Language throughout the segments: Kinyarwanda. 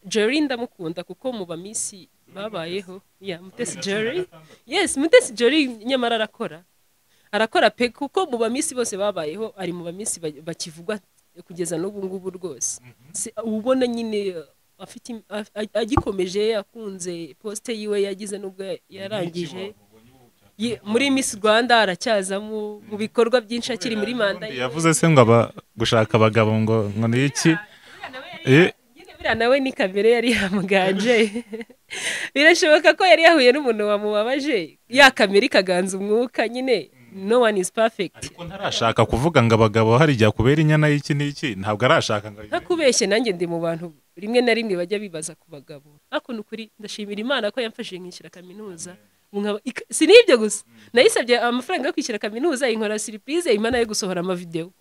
jerry ndamukunda kuko mu baminsi babayeho ya mutesi jerry yes mutesi jerry nyamara arakora arakora pe kuko mu baminsi bose babayeho ari mu baminsi ba- bakivugwa kugeza n'ubu ngubu rwose Si- ubona nyine uh, afite im- a- a- agikomeje akunze posite yiwe yagize n'ubwo ya- yarangije Ye- muri miss rwanda aracyazamo mu bikorwa byinshi akiri muri manda ye. yavuze se ngo aba gushaka abagabo ngo ngo ni iki Eh. Nyine buriya nawe ni kamere yari yamuganje birashoboka ko yari yahuye n'umuntu wamubabaje ya kamere ikaganza umwuka nyine no one is perfect ariko ntarashaka kuvuga ngo abagabo hari igihe akubera inyana y'iki n'iki ntabwo arashaka ngo ntakubeshye nanjye ndi mu bantu rimwe na rimwe bajya bibaza ku bagabo ariko ni ukuri ndashimira imana ko yamfashije nkishyura kaminuza Nkaba- ik- si n'ibyo gusa nayisabye amafaranga yo kwishyura kaminuza inkora siripurize imana yo gusohora amavidewo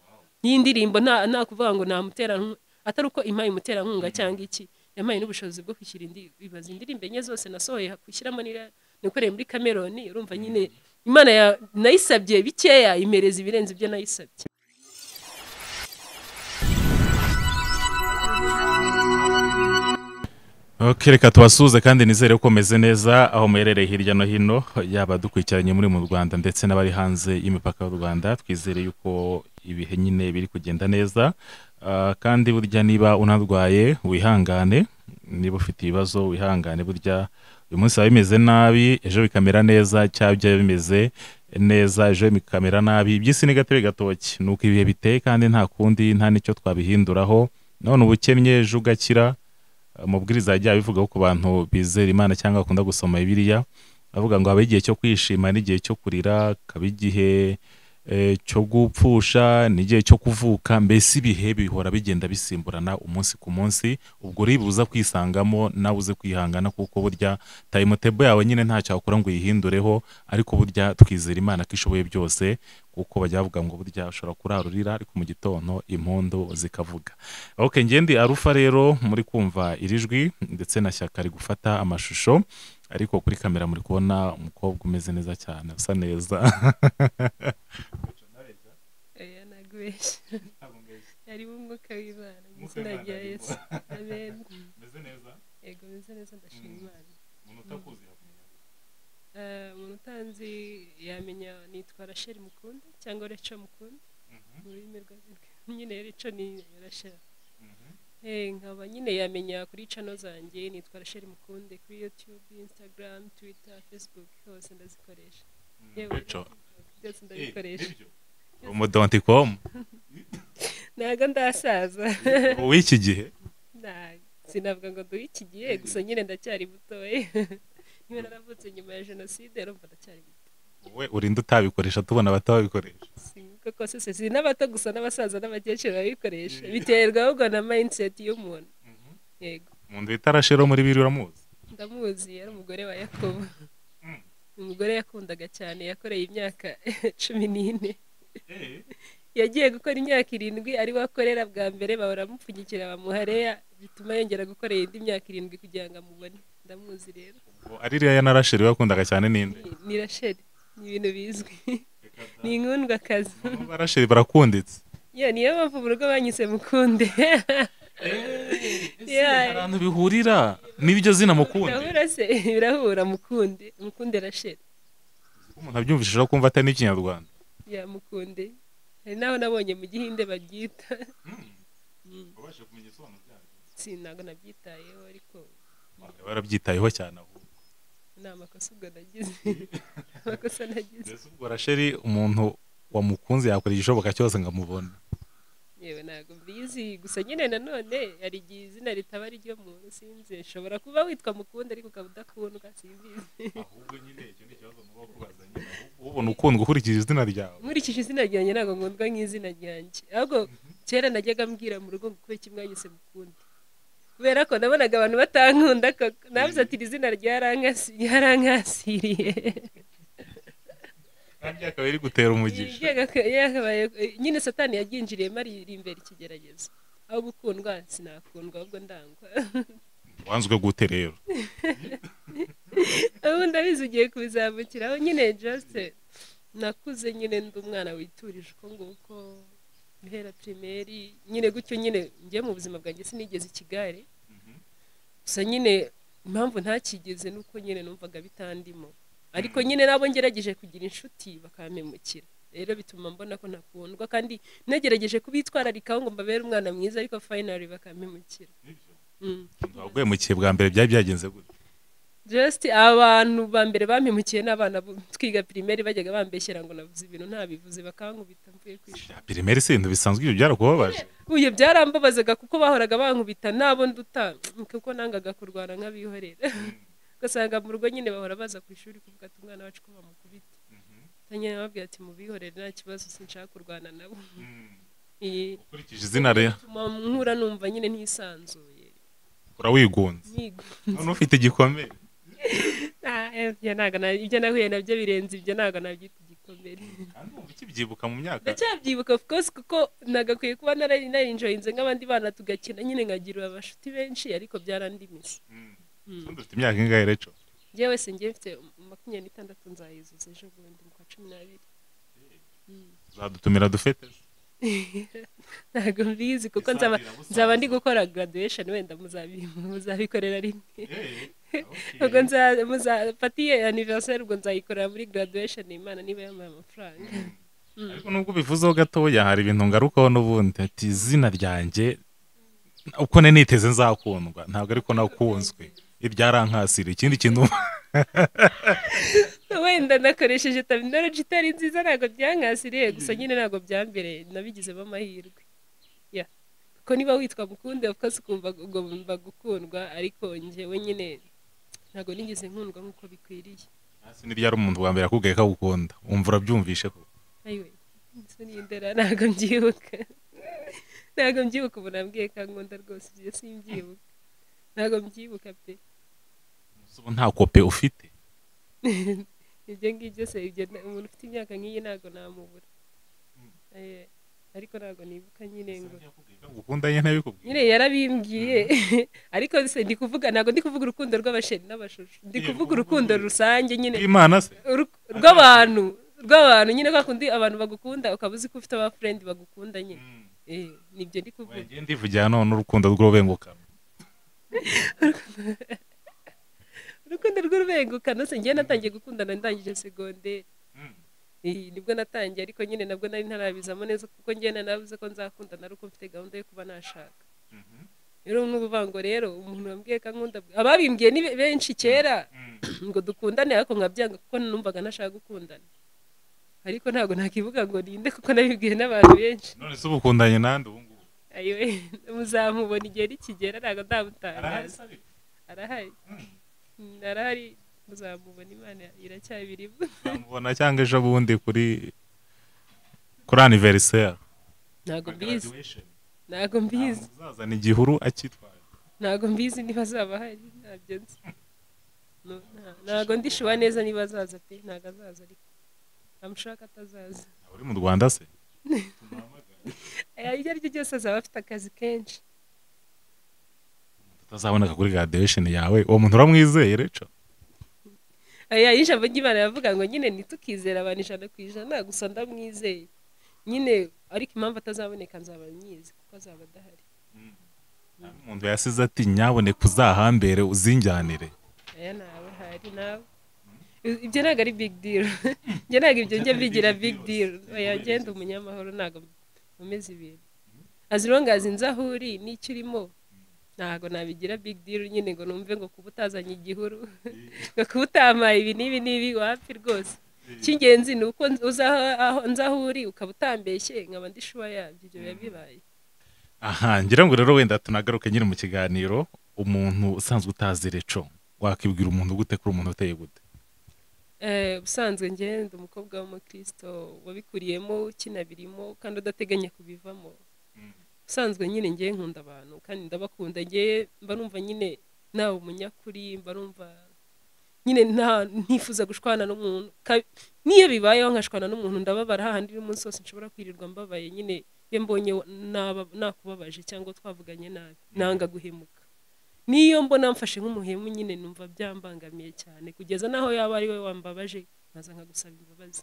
y'indirimbo nta nta kuvuga ngo namuterankunga atari uko impaye umuterankunga cyangwa iki yampaye n'ubushobozi bwo kwishyura indi bibaza indirimbo enye zose nasohoye kwishyiramo nira- nikoreye muri kameroni urumva nyine imana ya- nayisabye bikeya imereza ibirenze ibyo nayisabye Ok, reka tubasuhuze kandi nizere ko umeze neza aho muherereye hirya no hino yaba dukurikiranye muri mu Rwanda ndetse n'abari hanze y'imipaka y'u Rwanda twizere yuko ibihe nyine biri kugenda neza Ah, kandi burya niba unarwaye wihangane niba ufite ibibazo wihangane burya uyu munsi biba bimeze nabi ejo bikamera neza cyangwa byaba bimeze neza ejo bikamera nabi iby'isi ni gatebe gatoki ni uko ibihe biteye kandi nta kundi nta n'icyo twabihinduraho none uba ukennye ejo ugakira amabwiriza yagiye abivugaho ku bantu bizera imana cyangwa bakunda gusoma bibiliya avuga ngo haba igihe cyo kwishima n'igihe cyo kurira haba igihe eh, cyo gupfusha n'igihe cyo kuvuka mbese ibihe bihora bigenda bisimburana umunsi ku munsi ubwo uriba uza kwisangamo nawe uze kwihangana kuko burya tayimutebo yawe nyine ntacyo wakora ngo uyihindureho ariko burya twizera imana ko ishoboye byose kuko bajya bavuga ngo burya ushobora kurarurira ariko mu gitondo impundu zikavuga ok ngendi arufa rero muri kumva iri jwi ndetse na shyaka ari gufata amashusho ariko kuri kamera muri kubona umukobwa umeze neza cyane usa neza Oya nagubeshye harimo umwuka w'imana mu izina rya yesu amen yego meze neza ndashima imana Eh, umuntu utanzi yamenya nitwa rachel mukunda cyangwa reco mukunda mu rurimi rwa nyine reco ni rachel Eh, nkaba nyine yamenya kuri cano zanjye nitwa rachel mukunde kuri youtube instagram twitter facebook hose ndazikoresha yewe Recho. byose ndabikoresha umudonticomu ntago ndasaza w'iki gihe Nta- sinavuga ngo duhe iki gihe gusa nyine ndacyari mutoya niba naravutse nyuma ya jenoside urumva ndacyari muto wowe urinda utabikoresha tubona abato babikoresha sinibuka ko se si n'abato gusa n'abasaza n'abakecuru babikoresha biterwa ahubwo na mayiniseti y'umuntu yego umuntu wita rashero muri biri uramuzi ndamuzi yari umugore wa yakobo umugore yakundaga cyane yakoreye imyaka cumi n'ine yagiye gukora imyaka irindwi ari we akorera bwa mbere bahora bamupfunyikira bamuha reya bituma yongera gukorera indi myaka irindwi kugira ngo amubone ndamuzi rero Ubwo ari iriya na rasheri wakundaga cyane ninde Ni- ni rasheli ni ibintu bizwi ni inkundwakazi Ba rasheri barakunditse Ya, niyo mpamvu mu rugo banyise mukunde hari ahantu bihurira n'ibyo zina mukundi birahura se birahura mukunde mukunde rasheli umuntu abyumvishije kumva atari n'ikinyarwanda ya mukunde hari n'aho nabonye mu gihinde baryita Mm. si ntabwo nabyitayeho ariko barabyitayeho cyane ahubwo ni amakosa ubwo nagize amakosa nagize mbese ubwo rasheri umuntu wamukunze yakora igishoboka cyose ngo amubone yewe ntabwo mbizi gusa nyine nanone hari igihe izina ritaba ari ryo muntu sinzi ushobora kuba witwa mukunda ariko ukaba udakundwa simbizi ahubwo nyine icyo ni ikibazo muba kubaza nyine ubona ukundwa ukurikije izina ryawe nkurikije izina ryanjye ntabwo ngundwa nk'izina ryanjye ahubwo kera najyaga mbwira mu rugo ngo kubera kimwanyise mukunda kubera ko nabonaga abantu batankunda koko nabuze ati iri zina ryarankasi- ryarankasiriye kandi akaba ari gutera umugisha Yagaga- yakabaye- nyine satani yaryinjiriyemo ari imbere ikigeragezo aho gukundwa sinakundwa ahubwo ndangwa wanzwe gute rero ubu ndabizi ugiye kubizamukiraho nyine jasite nakuze nyine ndi umwana witurije uko nguko guhera pirimeri nyine gutyo nyine njye mu buzima bwanjye sinigeze ikigare gusa nyine impamvu ntakigeze ni uko nyine numvaga bitandimo ariko nyine nabo ngerageje kugira inshuti bakampemukira rero bituma mbona ko ntakundwa kandi nagerageje kubitwararikaho ngo mbabere umwana mwiza ariko fayinari bakampemukira Mm. waguye mu kihe bwa mbere byari byagenze gutya just abantu ba mbere bampemukiye n'abana bo- twiga primaire bajyaga bambeshyera ngo navuze ibintu ntabivuze bakankubita mvuye ku ishuri pirimeri si ibintu bisanzwe ibyo byarakubabaje uyu byarambabazaga kuko bahoraga bankubita nabo nduta kuko nangaga kurwana nk'abihorera ugasanga mu rugo nyine bahora baza ku ishuri kuvuga ati umwana wacu ko bamukubita nyine bababwira ati mubihorere nta kibazo sinshaka kurwana nabo Iyi- ukurikije izina rero bituma nkura numva nyine ntisanzuye urawigunze Nyigunze. none ufite igikomere Ah, eh, ibyo ntabwo na- ibyo nahuye nabyo birenze ibyo ntabwo nabyita igikomere kandi wumva ukibyibuka mu myaka ndacyabyibuka of course kuko nagakwiye kuba narari narinjoyinze nk'abandi bana tugakina nyine nkagira abashuti benshi ariko byarandimise Mm. Mm. Ubundi ufite imyaka ingahe reco njyewe se njyewe mfite makumyabiri n'itandatu nzayuzuza ejo bundi mu kwa cumi n'abiri uzadutumira dufete ntabwo mbizi kuko nzaba nzaba ndi gukora graduation wenda muzabi- muzabikorera rimwe ubwo nza- muza- pati ye anniversaire ubwo nzayikorera muri graduation imana niba yampaye amafaranga ariko nubwo ubivuzeho gatoya hari ibintu ngarukaho n'ubundi ati izina ryanjye uko nari niteze nzakundwa ntabwo ariko nakunzwe ibyarankasira ikindi kintu wenda nakoresheje terminology itari nziza ntabwo byankasiriye gusa nyine ntabwo byambereye nabigizemo amahirwe ya kuko niba witwa mukunde of course ukumva ubwo bumva gukundwa ariko njyewe nyine ntabwo nigeze nkundwa nk'uko bikwiriye hasi ni ryari umuntu wa mbere akubwiye ko agukunda wumva urabyumvishe ko ayiwe inzu ni indera ntabwo mbyibuka ntabwo mbyibuka ubu nabwiye kankunda rwose ibyo simbyibuka ntabwo mbyibuka pe ubu nta kope ufite ibyo ngibyo se ibyo nta- umuntu ufite imyaka nk'iyi ntabwo namubura Eh, ariko ntabwo nibuka nyine ngo gukunda ye ntabikubwiye nyine yarabimbwiye ariko se ndi kuvuga ntabwo ndi kuvuga urukundo rw'abasheri n'abashusho ndi Ye, kuvuga urukundo urukundo rw'umuntu. rusange nyine imana se uru- rw'abantu rw'abantu nyine kwa kundi abantu bagukunda ukaba uzi ko ufite abafurendi bagukunda nyine Eh, nibyo ndi kuvuga wegeye ndivugira none urukundo rw'urubengukano urukundo rw'urubengukano se njyewe natangiye gukundana ndangije segonderi Mm. Eh, nibwo natangiye ariko nyine nabwo nari ntarabizamo neza kuko njyewe nanavuze ko nzakundana ari uko mfite gahunda yo kuba nashaka rero nk'ubuvango rero umuntu wambwiye ko nkunda ababimbwiye ni be- benshi kera ngo dukundane ariko nkabyanga kuko numvaga ntashaka gukundana ariko ntabwo nakivuga ngo ninde kuko nabibwiwe n'abantu benshi none se uba ukundanye nande ubu ngubu ayiwe muzamubona igihe rikigera ntabwo Arahari ndamutangaza se ariko? arahari Mm, arahari muzamubona imana iracyabirimo uzamubona cyangwa ejo bundi kuri kuri aniveriseri ntabwo mbizi ntabwo mbizi uzazana igihuru akitwaye ntabwo mbizi niba azaba ahari ntabyo nzi No, nta- ntabwo ndishuba neza niba azaza pe ntabwo azaza ariko namushaka atazaza Ntabwo uri mu rwanda se Eh, iryo ari ryo ryose azaba afite akazi kenshi utazaboneka kuri graduation yawe uwo muntu uramwizeye reco aya y'ijambo ry'imana yavuga ngo nyine ntitukizere abantu ijana ku ijana gusa ndamwizeye nyine ariko impamvu atazaboneka nzaba nyizi kuko azaba adahari umuntu yasize ati nyaboneka uzahambere uzinjyanire aya ntawe hari nawe I- ibyo ntabwo ari big deal njye ntabwo ibyo njye mbigira big deal oya ngenda umunyamahoro ntabwo nkomeza ibintu as long as nzi aho uri n'icyo urimo ntabwo nabigira big deal nyine ngo numve ngo kuba utazanye igihuru ngo kuba utamaye ibi n'ibi n'ibi wapi rwose icy'ingenzi ni uko nz- uzi aho- aho- nzi aho uri ukaba utambeshye nkaba ndi shuwa yabyo ibyo biba bibaye aha ngira ngo rero wenda tunagaruke nyine mu kiganiro umuntu usanzwe utazi reco wakibwira umuntu gute kuri umuntu uteye gute Eh, ubusanzwe ngenda umukobwa w'umukristo wabikuriyemo ukinabirimo kandi udateganya kubivamo ubusanzwe nyine ngewe nkunda abantu kandi ndabakunda ngewe mba numva nyine nawe umunyakuri mba numva nyine nta ntifuza gushwana n'umuntu Ka- n'iyo bibayeho nkashwana n'umuntu ndababara hahandi umunsi wose nshobora kwirirwa mbabaye nyine iyo mbonye naba- nakubabaje cyangwa twavuganye nabi nanga guhemuka niyo mbona mfashe nk'umuhemu nyine numva byambangamiye cyane kugeza n'aho yaba ari we wambabaje nkaza nkagusaba imbabazi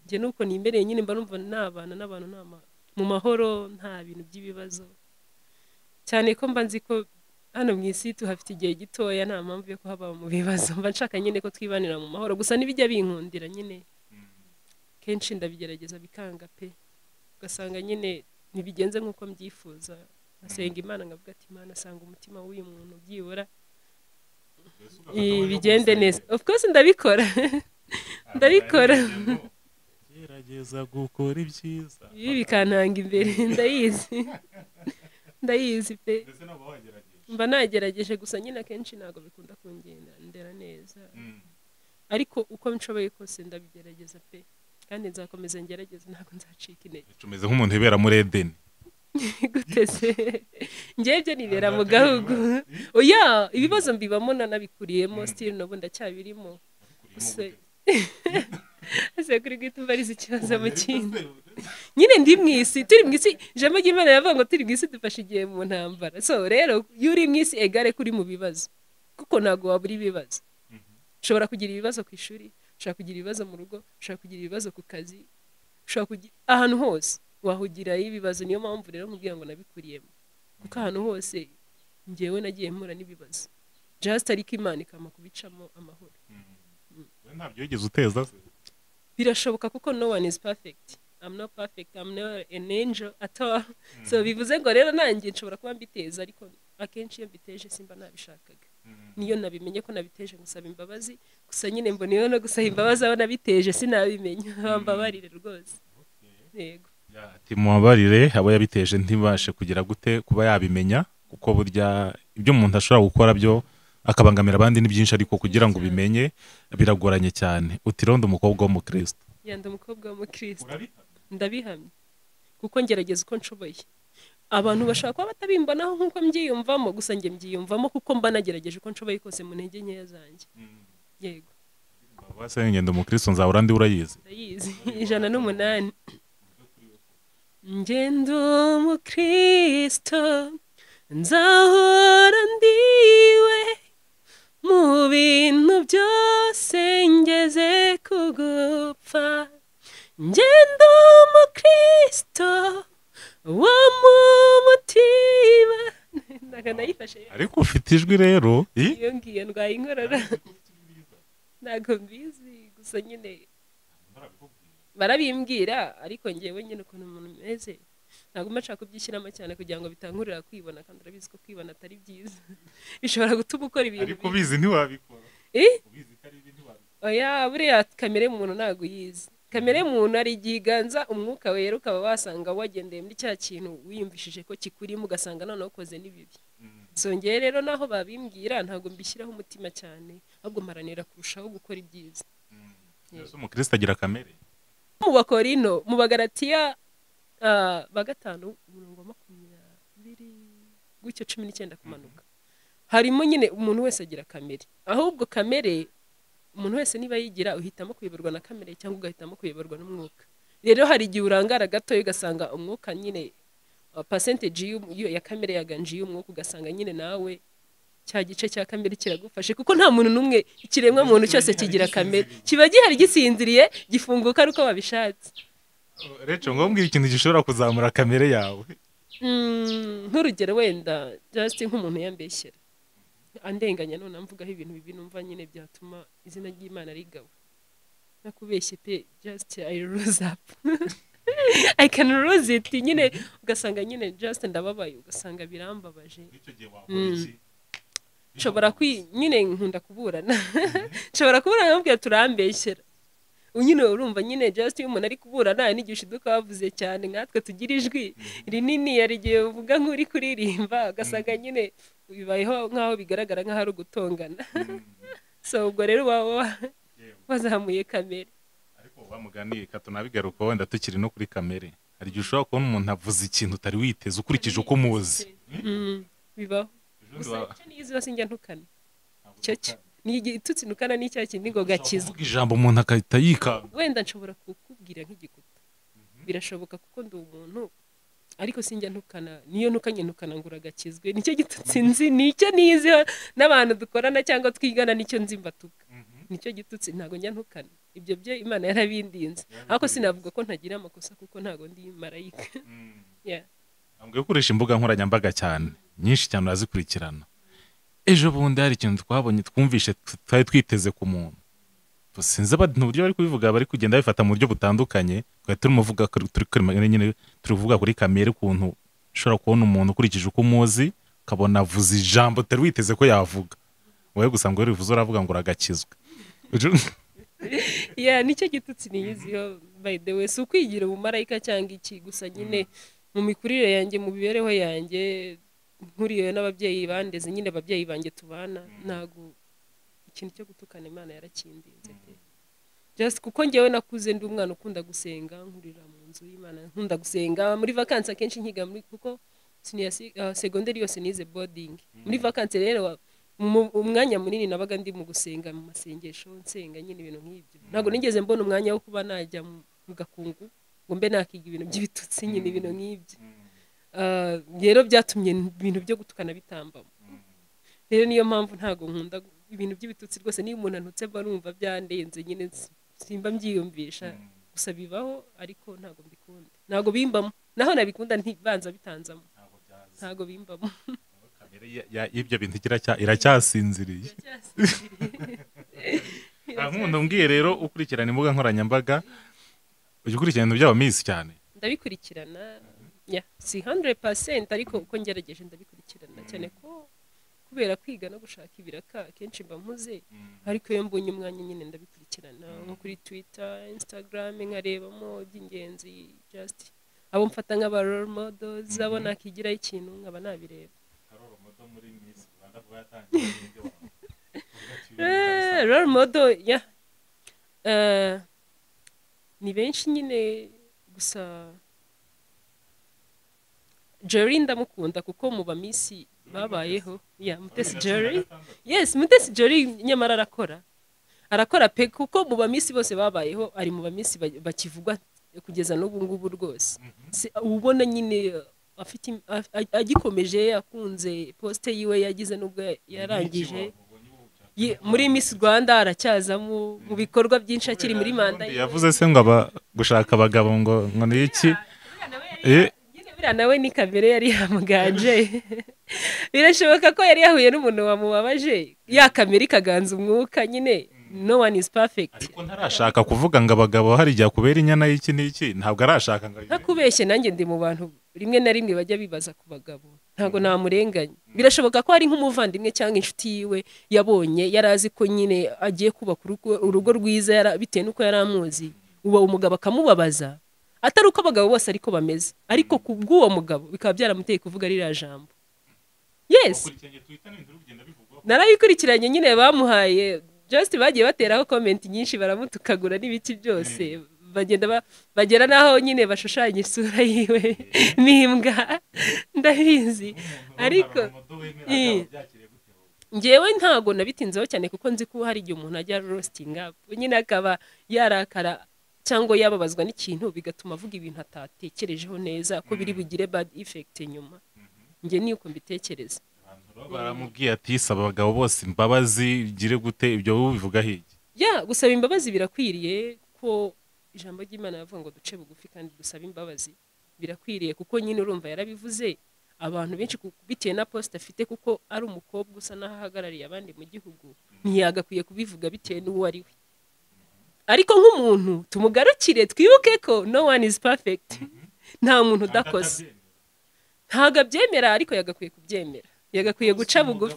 njye nuko nimereye nyine mba numva nabana n'abantu nta ma- mu mahoro nta bintu by'ibibazo cyane ko mba nzi ko hano mu isi tuhafite igihe gitoya nta mpamvu yo kuhaba mu bibazo mba nshaka nyine ko twibanira mu mahoro gusa n'ibijya binkundira nyine kenshi ndabigerageza bikanga pe ugasanga nyine ntibigenze nk'uko mbyifuza ngasenga imana nkavuga ati imana asanga umutima w'uyu muntu byibura bigende neza of course ndabikora ndabikora gerageza gukora ibyiza ibi bikantanga imbere ndayizi ndayizi pe ndetse n'uba wagerageza mba nagerageje gusa nyine akenshi ntabwo bikunda kungendera neza ariko uko nshoboye kose ndabigerageza pe kandi nzakomeza ngerageze ntabwo nzacika intege tumeze nk'umuntu wibera muri edeni guteze ngebyo nibera mu gahugu oya ibibazo mbibamo nanabikuriyemo sitiri n'ubu ndacyabirimo gusa ese kuri guhita umbariza ikibazo mu kindi nyine ndi mu isi turi mu isi ijambo ry'imana yavuga ngo turi mu isi dufashe igihe mu ntambara so rero iyo uri mu isi egare kuri mu bibazo kuko ntabwo wabura ibibazo ushobora kugira ibibazo ku ishuri ushobora kugira ibibazo mu rugo ushobora kugira ibibazo ku kazi ushobora kugira ahantu hose wahugira ibibazo niyo mpamvu rero nkubwira ngo nabikuriyemo kuko ahantu hose ngewe nagiye mpura n'ibibazo jasita ariko imana ikama kubicamo amahoro we ntabyo wigeze uteza se birashoboka kuko no one is perfect I'm not perfect I'm not an angel at all so bivuze ngo rero nanjye nshobora kuba mbiteza ariko akenshi iyo mbiteje simba nabishakaga niyo nabimenye ko nabiteje gusaba imbabazi gusa nyine mbona iyo no gusaba imbabazi aho nabiteje sinabimenya bambabarire rwose yego ati mubabarire abo yabiteje ntibashe kugira gute kuba yabimenya kuko burya ibyo umuntu ashobora gukora byo akabangamira abandi ni byinshi ariko kugira ngo ubimenye biragoranye cyane uti rondo umukobwa w'umukristo yanda umukobwa w'umukristo ndabihamya kuko ngerageza uko nshoboye abantu bashobora kuba batabimbonaho nk'uko mbyiyumvamo gusa njye mbyiyumvamo kuko mba nagerageje uko nshoboye kose mu ntege nkeya zanjye yego base ngenda umukristo nzahora ndi urayizi ndayizi ijana n'umunani ngendo mukristo nzahora ndiwe mu bintu byose ngeze kugupfa ngendo umukristo wo mu mutima ntabwo nayifashe ariko ufite ijwi rero i- iyo ngiyo ndwaye inkorora ntabwo mbizi gusa nyine barabimbwira ariko ngewe nyine ukuntu umuntu umeze ntabwo mba nshaka kubyishyiramo cyane kugira ngo bitankurira kwibona kandi urabizi ko kwibona atari byiza bishobora gutuma ukora ibintu ariko ubizi ntiwabikora Eh? ubizi ko ari ibi ntiwabikora oya buriya kamere muntu ntabwo uyizi kamere muntu ari igiganza umwuka wera ukaba wasanga wagendeye muri cya kintu wiyumvishije ko kikurimo ugasanga noneho ukoze n'ibibi zongeye rero naho babimbwira ntabwo mbishyiraho umutima cyane ahubwo mparanira kurushaho gukora ibyiza mbese umukristo agira kamere mu bakorino mu bagaratiya ah, ba gatanu umurongo wa makumyabiri gutyo cumi n'icyenda kumanuka harimo nyine umuntu wese agira kamere ahubwo kamere umuntu wese niba yigira uhitamo kuyoborwa na kamere cyangwa ugahitamo kuyoborwa n'umwuka rero hari igihe urangara gatoya ugasanga umwuka nyine pasenteji ya kamere yaganje iy'umwuka ugasanga nyine nawe cya gice cya kamere kiragufashe kuko nta muntu n'umwe ikiremwa muntu cyose kigira kamere kiba gihari gisinziriye gifunguka ari uko babishatse rece ngo mbwira ikintu gishobora kuzamura kamere yawe Mm, nk'urugero wenda just nk'umuntu yambeshyera andenganya none mvugaho ibintu bibi numva nyine byatuma izina ry'imana rigawa nakubeshye pe just i lose up i can lose it nyine ugasanga nyine just ndababaye ugasanga birambabaje icyo gihe wakora iki nshobora kwi nyine nkunda kuburana nshobora kuburana bamubwira turambeshyera Ubu nyine urumva nyine just iyo umuntu ari kuburana hari n'igihe ushiduka wavuze cyane nkatwe tugira ijwi rinini hari igihe uvuga nk'uri kuririmba ugasanga nyine bibayeho nk'aho bigaragara nk'aho ari ugutongana so ubwo rero uba wa- wazamuye kamere ariko bamuganiye katunabigaruka wenda tukiri no kuri kamere hari igihe ushobora kubona umuntu avuze ikintu utari witeze ukurikije uko umuzi Mm, bibaho Ejo gusa nda- icyo niyo izi sinjya ntukana icyo cyo ni igihe itutsi nukana ni cya kindi ngo gakiza uvuga ijambo umuntu agahita yikanga wenda nshobora kukubwira nk'igikuta birashoboka kuko ndi umuntu ariko sinjya ntukana niyo ntukanye ntukana ngo uragakizwe nicyo gitutsi nzi nicyo niziho n'abantu dukorana cyangwa twigana nicyo nzi mbatuka nicyo gitutsi ntabwo njya ntukana ibyo byo imana yarabindinze ariko sinavuga ko ntagira amakosa kuko ntabwo ndi marayika Yeah. ntabwo yo ukoresha imbuga nkoranyambaga cyane nyinshi cyane urazikurikirana ejo bundi hari ikintu twabonye twumvishe twari twiteze ku muntu sinzi abantu uburyo bari kubivuga bari kugenda babifata mu buryo butandukanye twari turumuvuga turi kurema nyine turi kuvuga kuri kamere ukuntu ushobora kubona umuntu ukurikije uko umuzi ukabona avuze ijambo utari witeze ko yavuga wowe gusa ngo rivuze uravuga ngo uragakizwa ya nicyo gitutsi niyiziho by the way si ukwigira ubumarayika cyangwa iki gusa nyine mu mikurire yanjye mu mibereho yanjye nkuriye n'ababyeyi bandeze nyine ababyeyi banjye tubana ntabwo ikintu cyo gutukana imana yarakindinze pe just kuko ngewe nakuze ndi umwana ukunda gusenga nkurira mu nzu y'imana nkunda gusenga muri vakansi akenshi nkiga muri kuko siniyasi- ah, segonderi yose nize boarding muri vakansi rero mu- umwanya munini nabaga ndi mu gusenga mu masengesho nsenga nyine ibintu nk'ibyo ntabwo nigeze mbona umwanya wo kuba najya mu mu gakungu ngo mbe nakiga ibintu by'ibitutsi nyine ibintu nk'ibyo Ah, rero byatumye ibintu byo gutukana bitambamo rero niyo mpamvu ntabwo nkunda gu- ibintu by'ibitutsi rwose niyo umuntu antutse mba numva byandenze nyine si- simba mbyiyumvisha gusa bibaho ariko ntabwo mbikunda ntabwo bimbamo naho nabikunda ntibanza bitanzamo ntabwo bimbamo kamere ya- ya- y'ibyo bintu iracya- iracyasinziriye nkunda mbwiye rero ukurikirana imbuga nkoranyambaga ujya ukurikirana iby'aba minsi cyane ndabikurikirana ya si 100% ariko uko ngerageje ndabikurikirana cyane ko kubera kwiga no gushaka ibiraka akenshi mba mpuze ariko iyo mbonye umwanya nyine ndabikurikirana nko kuri twitter instagram nkarebamo iby'ingenzi just abo mfata nk'aba role models abo nakigiraho ikintu nkaba nabireba Eh, role model ya Eh, ni benshi nyine gusa jerry ndamukunda kuko mu bamisi babayeho ya mutesi jerry yes mutesi jerry nyamara arakora arakora pe kuko mu bamisi bose babayeho ari mu bamisi ba- bakivugwa kugeza n'ubu ngubu rwose Si- ubona nyine uh, afite im- af- a- agikomeje akunze posite yiwe yagize n'ubwo yarangije Ye- muri miss rwanda aracyazamo mu bikorwa byinshi akiri muri manda ye. yavuze se ngo aba- gushaka abagabo ngo ngo ni iki Eh, nyine buriya nawe ni kamere yari yamuganje birashoboka ko yari yahuye n'umuntu wamubabaje ya kamere ikaganza umwuka nyine no one is perfect ariko ntarashaka kuvuga ngo abagabo hari igihe akubera inyana y'iki n'iki ntabwo arashaka ngo ayibe. ntakubeshye nanjye ndi mu bantu rimwe na rimwe bajya bibaza ku bagabo ntabwo namurenganya birashoboka ko ari nk'umuvandimwe cyangwa inshuti yiwe yabonye yari azi ko nyine agiye kubaka urugo- urugo rwiza yara- bitewe n'uko yari amuzi uwo umugabo akamubabaza atari uko abagabo bose ariko bameze ariko ku bw'uwo mugabo bikaba byaramuteye kuvuga ririya jambo yes narabikurikiranye nyine bamuhaye just bagiye bateraho komenti nyinshi baramutukagura n'ibiki byose bagenda ba- bagera n'aho nyine bashushanya isura yiwe n'imbwa ndabizi ariko Eh. ngewe ntago nabitinzeho cyane kuko nzi ko hari igihe umuntu ajya rositinga nyine akaba yarakara cyangwa yababazwa n'ikintu bigatuma avuga ibintu atatekerejeho neza ko biri bugire bad effect nyuma njye ni uko mbitekereza baramubwiye ati saba abagabo bose imbabazi ugire gute ibyo wowe ubivuga hirya ya gusaba imbabazi birakwiriye ko ijambo ry'imana yavuga ngo duce bugufi kandi dusabe imbabazi birakwiriye kuko nyine urumva yarabivuze abantu benshi ku- bitewe na posita afite kuko ari umukobwa usa n'aho ahagarariye abandi mu gihugu ntiyagakwiye kubivuga bitewe n'uwo ari we ariko nk'umuntu tumugarukire twibuke ko no one is perfect nta muntu udakoze ntabwo abyemera ariko yagakwiye kubyemera yagakwiye guca bugufi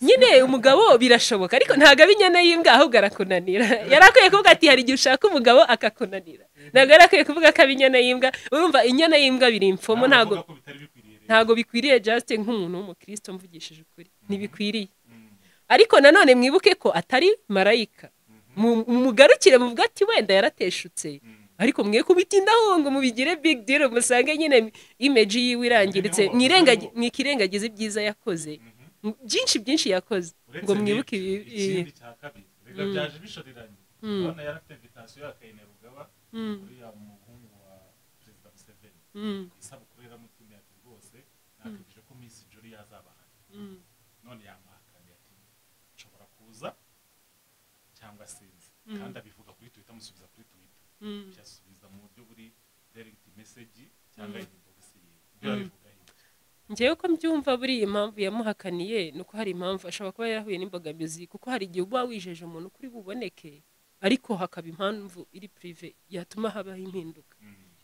nyine umugabo birashoboka ariko ntabwo aba inyana y'imbwa ahubwo arakunanira yari akwiye kuvuga ati hari igihe ushaka umugabo akakunanira ntabwo yari akwiye kuvuga ko aba inyana y'imbwa urumva inyana y'imbwa biri imfomo ntabwo ntabwo bikwiriye just nk'umuntu w'umukristo mvugishije ukuri ntibikwiriye ariko nanone mwibuke ko atari marayika Mu- mugarukire muvuga ati wenda yarateshutse ariko mwe kubitindaho ngo mubigire big deal musange nyine image yiwe irangiritse mwirengagi- mwikirengagize ibyiza yakoze M- byinshi byinshi yakoze ngo mwibuke ibi- ibi Mm. cyangwa sinzi kandi abivuga kuri twita amusubiza kuri twita byasubiza mu buryo buri direct message cyangwa inbox yiwe ibyo abivuga hirya ngewe ko mbyumva buriya impamvu yamuhakaniye ni uko hari impamvu ashobora kuba yarahuye n'imbogamizi kuko hari igihe uba wijeje umuntu kuri buboneke ariko hakaba impamvu iri pirive yatuma habaho impinduka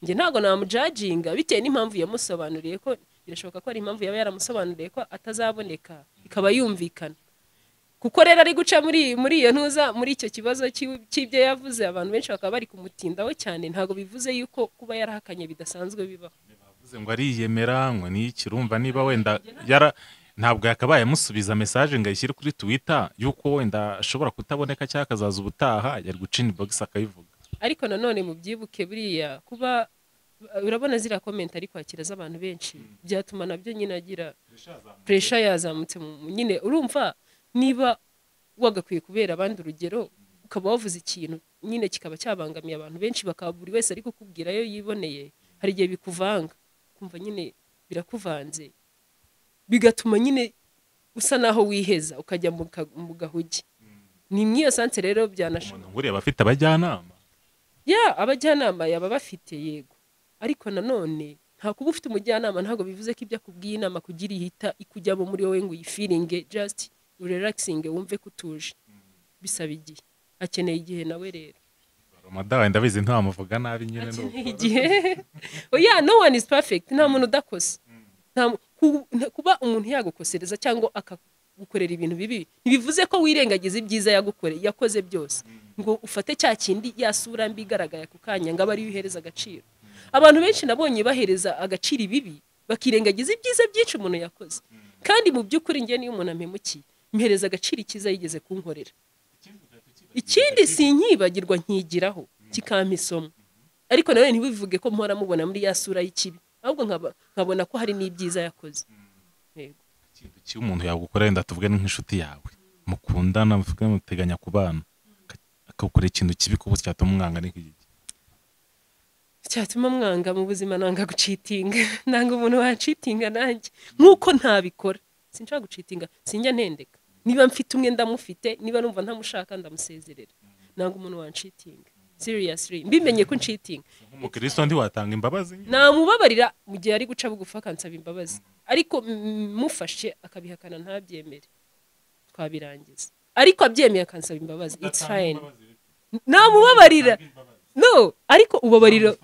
njye ntabwo namujajinga bitewe n'impamvu yamusobanuriye ko birashoboka ko hari impamvu yaba yaramusobanuriye ko atazaboneka ikaba yumvikana kuko rero ari guca muri muri iyo ntuza muri icyo kibazo cy'i- cy'ibyo yavuze abantu benshi bakaba bari kumutindaho cyane ntabwo bivuze yuko kuba yarahakanye bidasanzwe bibaho Uvuze ngo ariyemera ngo ni iki urumva niba wenda yara ntabwo yakabaye amusubiza mesaje ngo ayishyire kuri twitter yuko wenda ashobora kutaboneka cyangwa akazaza ubutaha yari guca inbox akabivuga ariko nanone mubyibuke buriya kuba urabona ziriya komenti ari kwakira z'abantu benshi byatuma nabyo nyine agira puresha yazamutse mu mu- nyine urumva niba wagakwiye kubera abandi urugero ukaba wavuze ikintu nyine kikaba cyabangamiye abantu benshi bakaba buri wese ari kukubwira ayo yiboneye hari igihe bikuvanga kumva nyine birakuvanze bigatuma nyine usa naho wiheza ukajya mu ka- mu gahugi ni mw'iyo sanse rero byanashoboka umuntu nkuriya aba afite abajyanama ya abajyanama yaba bafite yego ariko nanone nta kuba ufite umujyanama ntabwo bivuze ko ibyo akubwiye inama kugira ihita ikujyamo muri wowe ngo uyifiringe just urelaxinge wumve ko utuje bisaba igihe akeneye igihe nawe rero romadawe ndabizi ntiwamuvuga nabi nyine ni akeneye uko. igihe oya no one is perfect nta muntu udakosa Nta mu- ku- nta- kuba umuntu yagukosereza cyangwa akagukorera ibintu bibi ntibivuze ko wirengagiza ibyiza yagukoreye yakoze byose ngo ufate cya kindi ya sura mbi igaragara ku kanya ngo abe ariyo uhereza agaciro abantu benshi nabonye bahereza agaciro ibibi bakirengagiza ibyiza byinshi umuntu yakoze kandi mu by'ukuri njye niyo umuntu ampemukiye mpereza agaciro icyiza yigeze kunkorera ikindi sinkibagirwa nkigiraho kikampa isomo ariko nawe ntibivuge ko mpora mubona muri ya sura y'ikibi ahubwo nkaba- nkabona ko hari n'ibyiza yakoze Yego. ikintu kibi umuntu yagukorera wenda tuvuge ni nk'inshuti yawe mukundana muvuge muteganya kubana aka- akagukorera ikintu kibi kuba cyatuma umwanga ni nk'iki cyatuma mwanga mu buzima nanga gucitinga nanga umuntu wacitinga nanjye nk'uko ntabikora sinshaka gucitinga sinjya ntendeka niba mfite umwe ndamufite niba numva ntamushaka ndamusezerera nanga umuntu wancitinga seriously mbimenye ko ncitinga nk'umukristo ntiwatanga imbabazi nyine namubabarira mu gihe ari guca bugufi akansaba imbabazi ariko mm, mufashe akabihakana ntabyemere twabirangiza ariko abyemeye akansaba imbabazi it's fine namubabarira no ariko ubabarira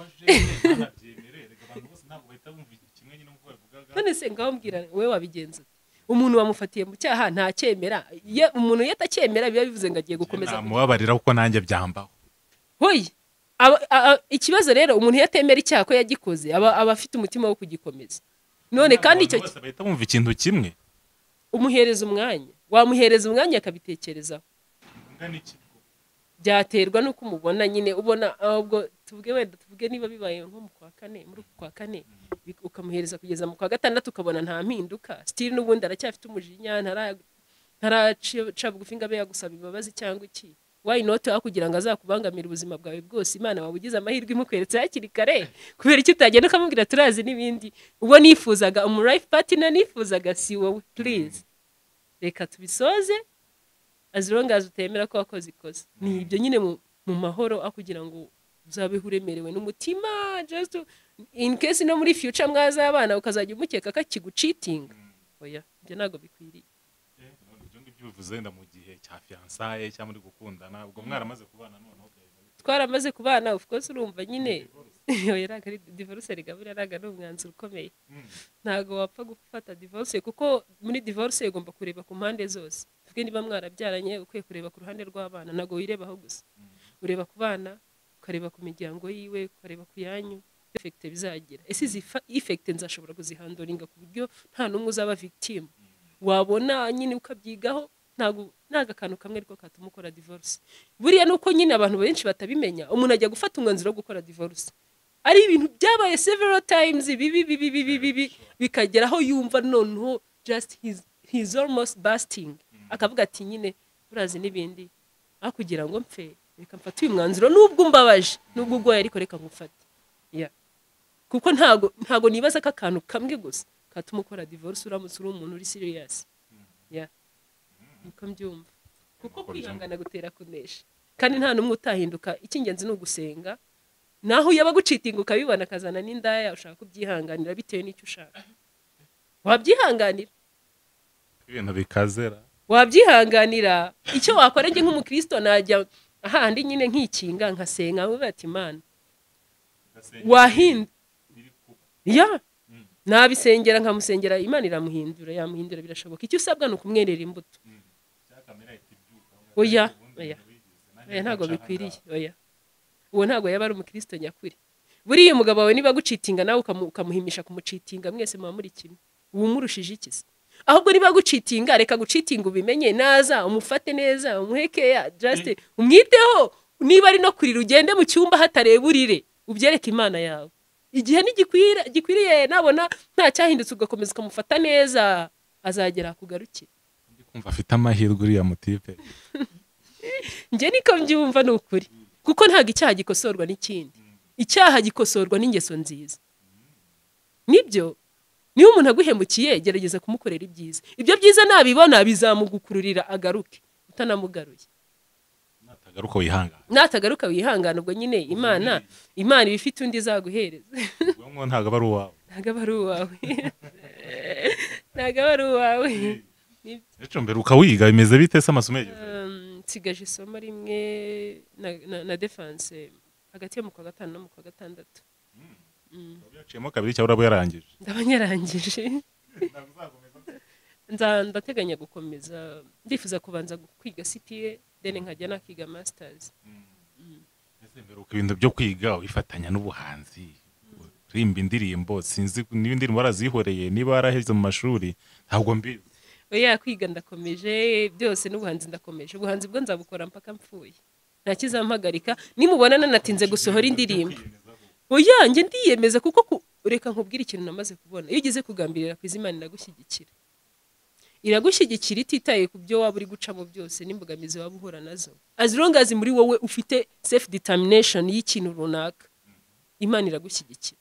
none se ngaho mbwira wowe wabigenza ute? umuntu wamufatiye mu cyaha ntacyemera Ye- umuntu iyo atacyemera biba bivuze ngo agiye gukomeza namubabarira kuko nanjye byambaho hoyi aba- a- a- ikibazo rero umuntu iyo atemera icyaha ko yagikoze aba aba afite umutima wo kugikomeza none kandi icyo Abantu bose bahita bumva ikintu kimwe umuhereza umwanya wamuhereza umwanya akabitekerezaho byaterwa n'uko umubona nyine ubona ahubwo tuvuge wenda tuvuge niba bibaye nko mu kwa kane muri uku kwa kane bi- ukamuhereza kugeza mu kwa gatandatu ukabona nta mpinduka sitiri n'ubundi aracyafite umujinya ntara- ntaraca bugufi ngo abe yagusaba imbabazi cyangwa iki wayi noti aho kugira ngo azakubangamire ubuzima bwawe bwose imana waba ugize amahirwe imukweretse hakiri kare kubera icyo utagenda ukamubwira turazi n'ibindi ubwo nifuzaga umu life partner nifuzaga si wowe please reka tubisoze as long as utemera ko wakoze ikosa ni ibyo nyine mu, mu mahoro aho kugira ngo uzabeho uremerewe n'umutima just to- in case no muri future mwazabana ukazajya umukeka ko akigucitinga oya ibyo ntabwo bikwiriye ibyo ngibyo bivuze wenda mu gihe cya fiyansaye cyangwa muri gukundana ubwo mwaramaze kubana noneho twaramaze kubana of course urumva nyine oya ntabwo ari divorce erega buriya ntabwo ari umwanzuro ukomeye ntabwo wapfa gufata divorce kuko muri divorce ugomba kureba ku mpande zose tuvuge niba mwarabyaranye ukwiye kureba ku ruhande rw'abana ntabwo wirebaho gusa ureba ku bana ukareba ku miryango yiwe ukareba ku yanyu efekite bizagira ese izi efekite nzashobora kuzihandoringa ku buryo nta n'umwe uzaba victime wabona nyine ukabyigaho ntabwo ntabwo akantu kamwe ariko katuma ukora divorce buriya ni uko nyine abantu benshi batabimenya umuntu ajya gufata umwanzuro wo gukora divorce ari ibintu byabaye several times bibi bibi bibi bibi bikagera aho yumva noneho just he's, he's almost busting akavuga ati nyine urazi n'ibindi aho kugira ngo mpfe reka mfate uyu mwanzuro nubwo umbabaje nubwo ugoye ariko reka ngufate yeah. kuko ntago ntago nibaza ko akantu kamwe gusa katuma ukora divorce uramutse uri umuntu uri serious yeah. niko mbyumva kuko kwihangana gutera kunesha kandi nta n'umwe utahinduka icy'ingenzi ni ugusenga naho yaba agucitinga ukabibona akazana n'indaya ushaka kubyihanganira bitewe n'icyo ushaka wabyihanganira ibintu bikazera wabyihanganira icyo wakora njye nk'umukristo najya ahandi nyine nkikinga nkasenga nkavuga ati imana wahinda ya nabisengera nkamusengera imana iramuhindura yamuhindura birashoboka icyo usabwa ni ukumwerera imbuto oya oya oya ntabwo bikwiriye oya uwo ntabwo yaba ari umukristo nyakuri buriya umugabo wawe niba agucitinga nawe ukamu- ukamuhimisha kumucitinga mwese muba muri kimwe uba umurushije iki se ahubwo niba agucitinga reka gucitinga ubimenye naza umufate neza umuhe keya jasite umwiteho niba ari no kurira ugende mu cyumba hatareba urire ubyereke imana yawe igihe ntigikwira gikwiriye nabona nta cyahindutse ugakomeza ukamufata neza azagera akugarukire ndi kumva afite amahirwe uriya mutipe njye niko mbyumva ni ukuri kuko ntabwo icyaha gikosorwa n'ikindi icyaha gikosorwa n'ingeso nziza nibyo niba umuntu aguhemukiye gerageza kumukorera ibyiza ibyo byiza nabibona bizamugukururira agaruke utanamugaruye natagaruka wihangana natagaruka wihangana ubwo nyine imana imana iba ifite undi izaguhereza ubwonko ntabwo aba ari uwawe ntabwo aba ari uwawe ntabwo aba ari uwawe ejo mbere ukawiga bimeze bite se amasomo yageze Um, nsigaje isomo rimwe na- na- na defanse hagati yo mu kwa gatanu no mu kwa gatandatu Mm, Waba yaciyemo kabiri cyangwa uraba yarangije ndaba nyarangije Nza- ndateganya gukomeza ndifuza kubanza gu- kwiga cpa then nkajya nakiga masters Ese mbere uko ibintu byo kwiga ubifatanya n'ubuhanzi uririmba indirimbo sinzi niba indirimbo warazihoreye niba waraheze mu mashuri ntabwo mbizi oya kwiga ndakomeje byose n'ubuhanzi ndakomeje ubuhanzi bwo nzabukora mpaka mpfuye nta kizampagarika nimubona nanatinze gusohora indirimbo oya njye ndiyemeza kuko ku- reka nkubwire ikintu namaze kubona iyo ugize kugambirira ku izina iragushyigikira iragushyigikira ititaye ku byo waba uri gucamo byose n'imbogamizi waba uhura nazo as long as muri wowe ufite self determination y'ikintu runaka imana iragushyigikira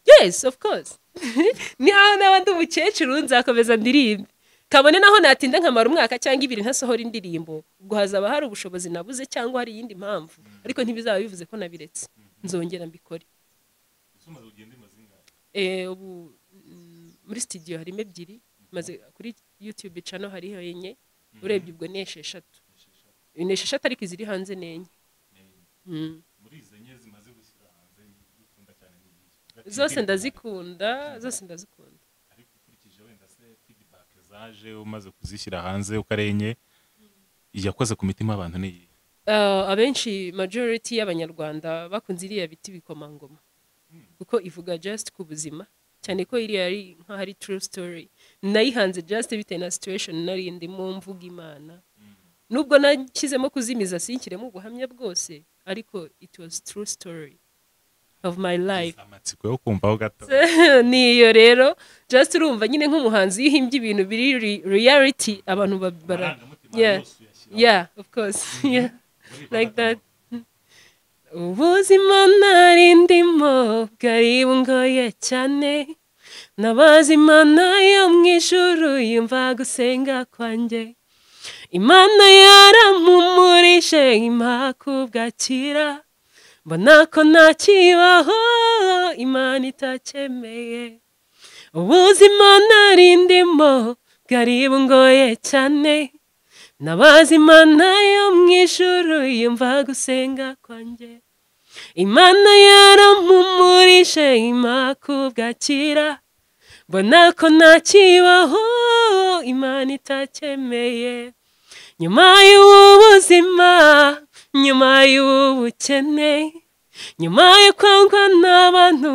yes of course niho naba ndi umukecuru nzakomeza ndirimbe kabone naho natinda nkamara umwaka cyangwa ibiri ntasohora indirimbo ubwo hazaba hari ubushobozi nabuze cyangwa hari iyindi mpamvu ariko ntibizaba bivuze ko nabiretse nzongera mbikore Eh, ubu mm, muri studio harimo ebyiri maze kuri youtube channel hariho enye urebye ubwo ni esheshatu ni esheshatu ariko iziri hanze ni enye Mm. zose ndazikunda zose ndazikunda ariko ukurikije wenda se feedback zaje umaze kuzishyira hanze ukarenye iyakoze ku mitima y'abantu ni iyihe Ah, abenshi majority y'abanyarwanda bakunze iriya biti bikomangoma kuko ivuga just ku buzima cyane ko iriya ari nk'ahari true story nayihanze just bitewe na situation nari ndimo mvuga imana nubwo nashyizemo kuzimiza sinshyiremo ubuhamya bwose ariko it was true story of my life amatsiko yo kumvaho gato ni iyo rero just urumva nyine nk'umuhanzi iyo uhimbye ibintu biri re- reality abantu ba- bara Amarangamutima yeah yose uyashyira yeah of course yeah like that ubuzima nari ndimo bwari bungoye cyane nabaza imana yo mu ijuru yumva gusenga kwanjye imana yarampumurije impa kubwakira mbona ko ntakibaho imana itacyemeye ubuzima nari ndimo bwari bungoye cyane nabaza imana yo mu ijuru yumva gusenga kwanjye imana yarampumurije impa kubwakira mbona ko ntakibaho imana itacyemeye nyuma y'ubu buzima nyuma y'ubu bukene nyuma yo kwangwa n'abantu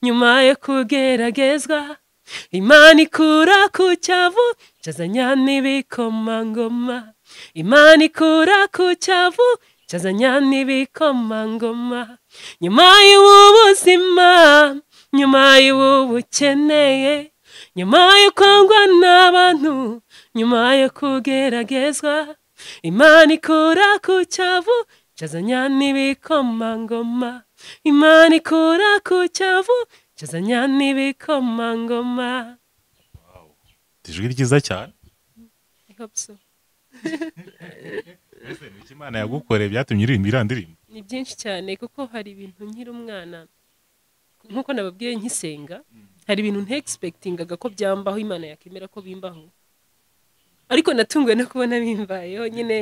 nyuma yo kugeragezwa imana ikura ku cyavu cazanya n'ibikomangoma imana ikura ku cyavu cazanya n'ibikomangoma nyuma y'ubu buzima nyuma y'ubu bukeneye nyuma yo kwangwa n'abantu nyuma yo kugeragezwa imana ikura ku cyavu cazanya n'ibikomangoma imana ikura ku cyavu cazanya n'ibikomangoma ijwi ryiza cyane I hope so. ese ni iki imana yagukoreye byatumye uririmba iriya ndirimbo ni byinshi cyane kuko hari ibintu nkiri umwana nkuko nababwiye nkisenga hari ibintu ntegispekitingaga ko byambaho imana yakemera ko bimbaho ariko natunguwe no kubona bimbayeho nyine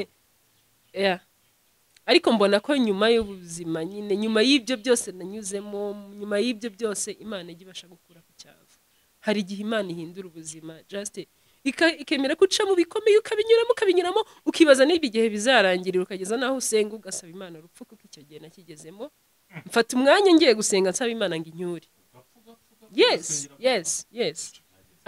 yeah. ariko mbona ko nyuma y'ubuzima nyine nyuma y'ibyo byose nanyuzemo nyuma y'ibyo byose imana ijya ibasha gukura ku cyavu hari igihe imana ihindura ubuzima just ika- ikemera ko ucamo bikomeye ukabinyuramo ukabinyuramo ukibaza niba igihe bizarangirira ukageza n'aho usenga ugasaba imana urupfu kuko icyo gihe nakigezemo mfata umwanya ngiye gusenga nsaba imana ngo inyure yes yes yes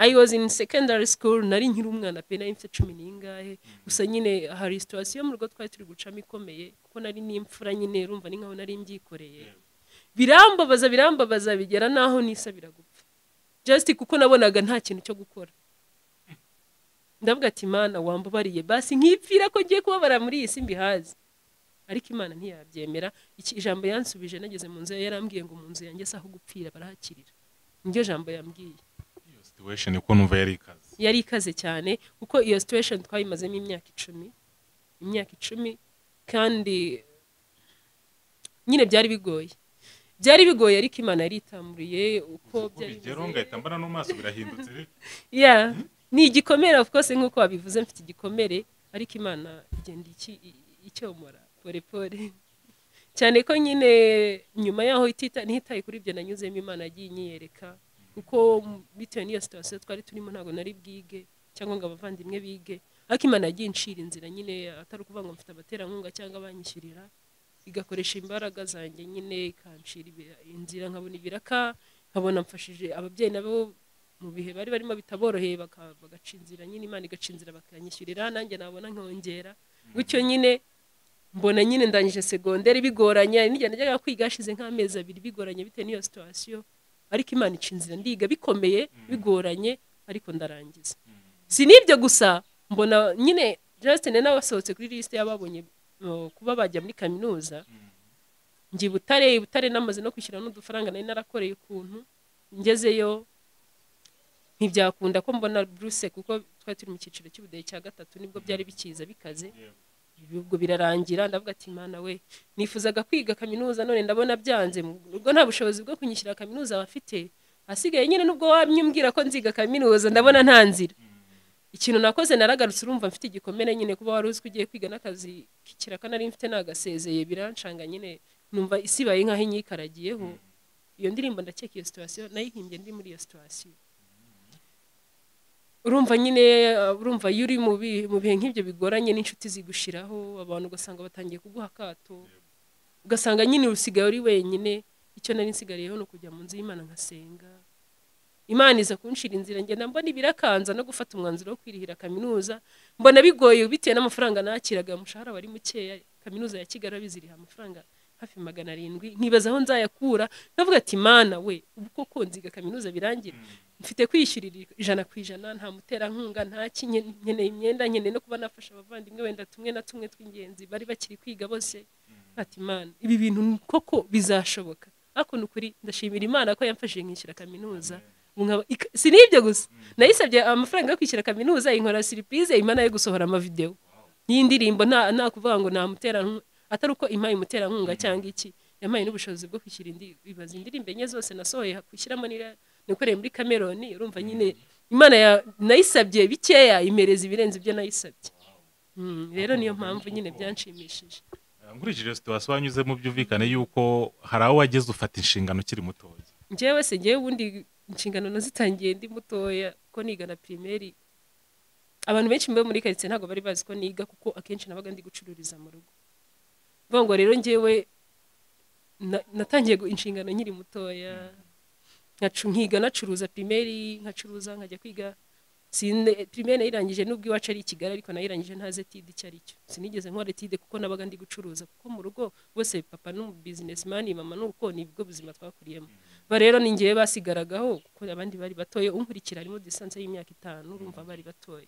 i was in secondary school nari nkiri umwana pe nari mfite cumi n'ingahe gusa nyine hari situwasiyo mu rugo twari turi gucamo ikomeye kuko nari n'imfura nyine urumva ni nkaho nari mbyikoreye birambabaza birambabaza bigera n'aho nisabira gupfa just kuko nabonaga nta kintu cyo gukora ndavuga ati imana wambabariye basi nkipfira ko ngiye kubabara muri iyi si mbihazi ariko imana ntiyabyemera iki ijambo yansubije nageze mu nzu ye yarambwiye ngo mu nzu yanjye si aho gupfira barahakirira niryo jambo yambwiye iyo situation uko numva yari ikaze yari ikaze cyane kuko iyo situation twayimazemo imyaka icumi imyaka icumi kandi nyine byari bigoye byari bigoye ariko imana yari itamuriye uko byari bigera bimeze. ngahita mbona no mu maso birahindutse yeah ni igikomere of course nk'uko wabivuze mfite igikomere ariko imana igenda iki- i- icyomora pore pore cyane ko nyine nyuma yaho itita ntitaye kuri ibyo nanyuzemo imana yagiye inyiyereka kuko m- bitewe n'iyo situation twari turimo ntabwo nari bwige cyangwa ngo abavandimwe bige ariko imana yagiye inshira inzira nyine atari ukuvuga ngo mfite abaterankunga cyangwa abanyishyurira igakoresha imbaraga zanjye nyine ikanshira ibi- inzira nkabona ibiraka nkabona mfashije ababyeyi nabo mu bihe bari barimo bitaboroheye baka- bagaca inzira nyine imana igaca inzira bakanyishyurira nanjye nabona nkongera gutyo nyine mbona nyine ndangije segonderi bigoranye hari n'igihe najyaga kwiga hashize nk'amezi abiri bigoranye bitewe n'iyo situwasiyo ariko imana ica inzira ndiga bikomeye bigoranye ariko ndarangiza si n'ibyo gusa mbona nyine Justin nawe asohotse kuri lisite y'ababonye uh, kuba bajya muri kaminuza njye i butare i butare namaze no kwishyura n'udufaranga nari narakoreye ukuntu ngezeyo ntibyakunda ko mbona buruse kuko twari turi mu cyiciro cy'ubudehe cya gatatu nibwo byari bikiza bikaze ubwo birarangira ndavuga ati mana we nifuzaga kwiga kaminuza none ndabona byanze ubwo nta bushobozi bwo kunyishyura kaminuza bafite hasigaye nyine nubwo wamyumbwira ko nziga kaminuza ndabona nta nzira ikintu nakoze naragarutse urumva mfite igikomere nyine kuba wari uzi ko ugiye kwiga n'akazi k'ikiraka nari mfite nagasezeye birancanga nyine numva isibaye nk'aho inyikaragiyeho iyo ndirimbo ndakeka iyo situwasiyo nayihimbye ndi muri iyo situwasiyo urumva nyine uh, urumva iyo uri mu bi- mu bihe nk'ibyo bigoranye n'inshuti zigushiraho abantu ugasanga batangiye kuguha akato ugasanga nyine usigaye uri wenyine icyo nari nsigariyeho ni ukujya mu nzu y'imana nkasenga imana iza kunshira inzira ngenda mbona ibirakanza no gufata umwanzuro wo kwirihira kaminuza mbona bigoye bitewe n'amafaranga nakiraga umushahara wari mukeya kaminuza ya kigali biziriha amafaranga hafi magana arindwi nkibaza aho nzayakura navuga ati mana we ubu koko nziga kaminuza birangira mfite kwishyurira ijana ku ijana nta muterankunga nta ki nken- nkeneye imyenda nkeneye no kuba nafasha abavandimwe wenda tumwe na tumwe tw'ingenzi bari bakiri kwiga bose ati imana ibi bintu koko bizashoboka ariko ni ukuri ndashimira imana ko yamfashije nkishyura kaminuza Ubu nkaba- ika- si n'ibyo gusa nayisabye amafaranga yo kwishyura kaminuza inkora siripize imana yo gusohora amavidewo y'indirimbo nta nta kuvuga ngo namuterankunga atari uko impaye umuterankunga cyangwa iki yampaye n'ubushobozi bwo kwishyura indi ibaza indirimbo enye zose nasohoye kwishyiramo nira- nakoreye muri kameroni urumva nyine imana ya nayisabye bikeya imereza ibirenze ibyo nayisabye Mm, rero niyo mpamvu nyine byanshimishije nkurikije situation wanyuzemo byumvikane yuko hari aho wageze ufata inshingano ukiri mutoya njyewe se njyewe ubundi inshingano nazitangiye ndi mutoya ko niga na pirimeri abantu benshi mbe muri karitsiye ntabwo bari bazi ko niga kuko akenshi nabaga ndi gucururiza mu rugo vuga ngo rero njyewe na- natangiye gu- inshingano nkiri mutoya nkacu- nkiga nacuruza pirimeri nkacuruza nkajya kwiga Sine- pirimeri nayirangije nubwo iwacu ari i kigali ariko nayirangije ntazi etide icyo ari cyo sinigeze nkora etide kuko nabaga ndi gucuruza kuko mu rugo bose papa ni bizinesimani mama ni uko ni ibigo buzima twakuriyemo ba rero ni ngewe basigaragaho kuko abandi bari batoye unkurikira harimo distance y'imyaka itanu urumva bari batoye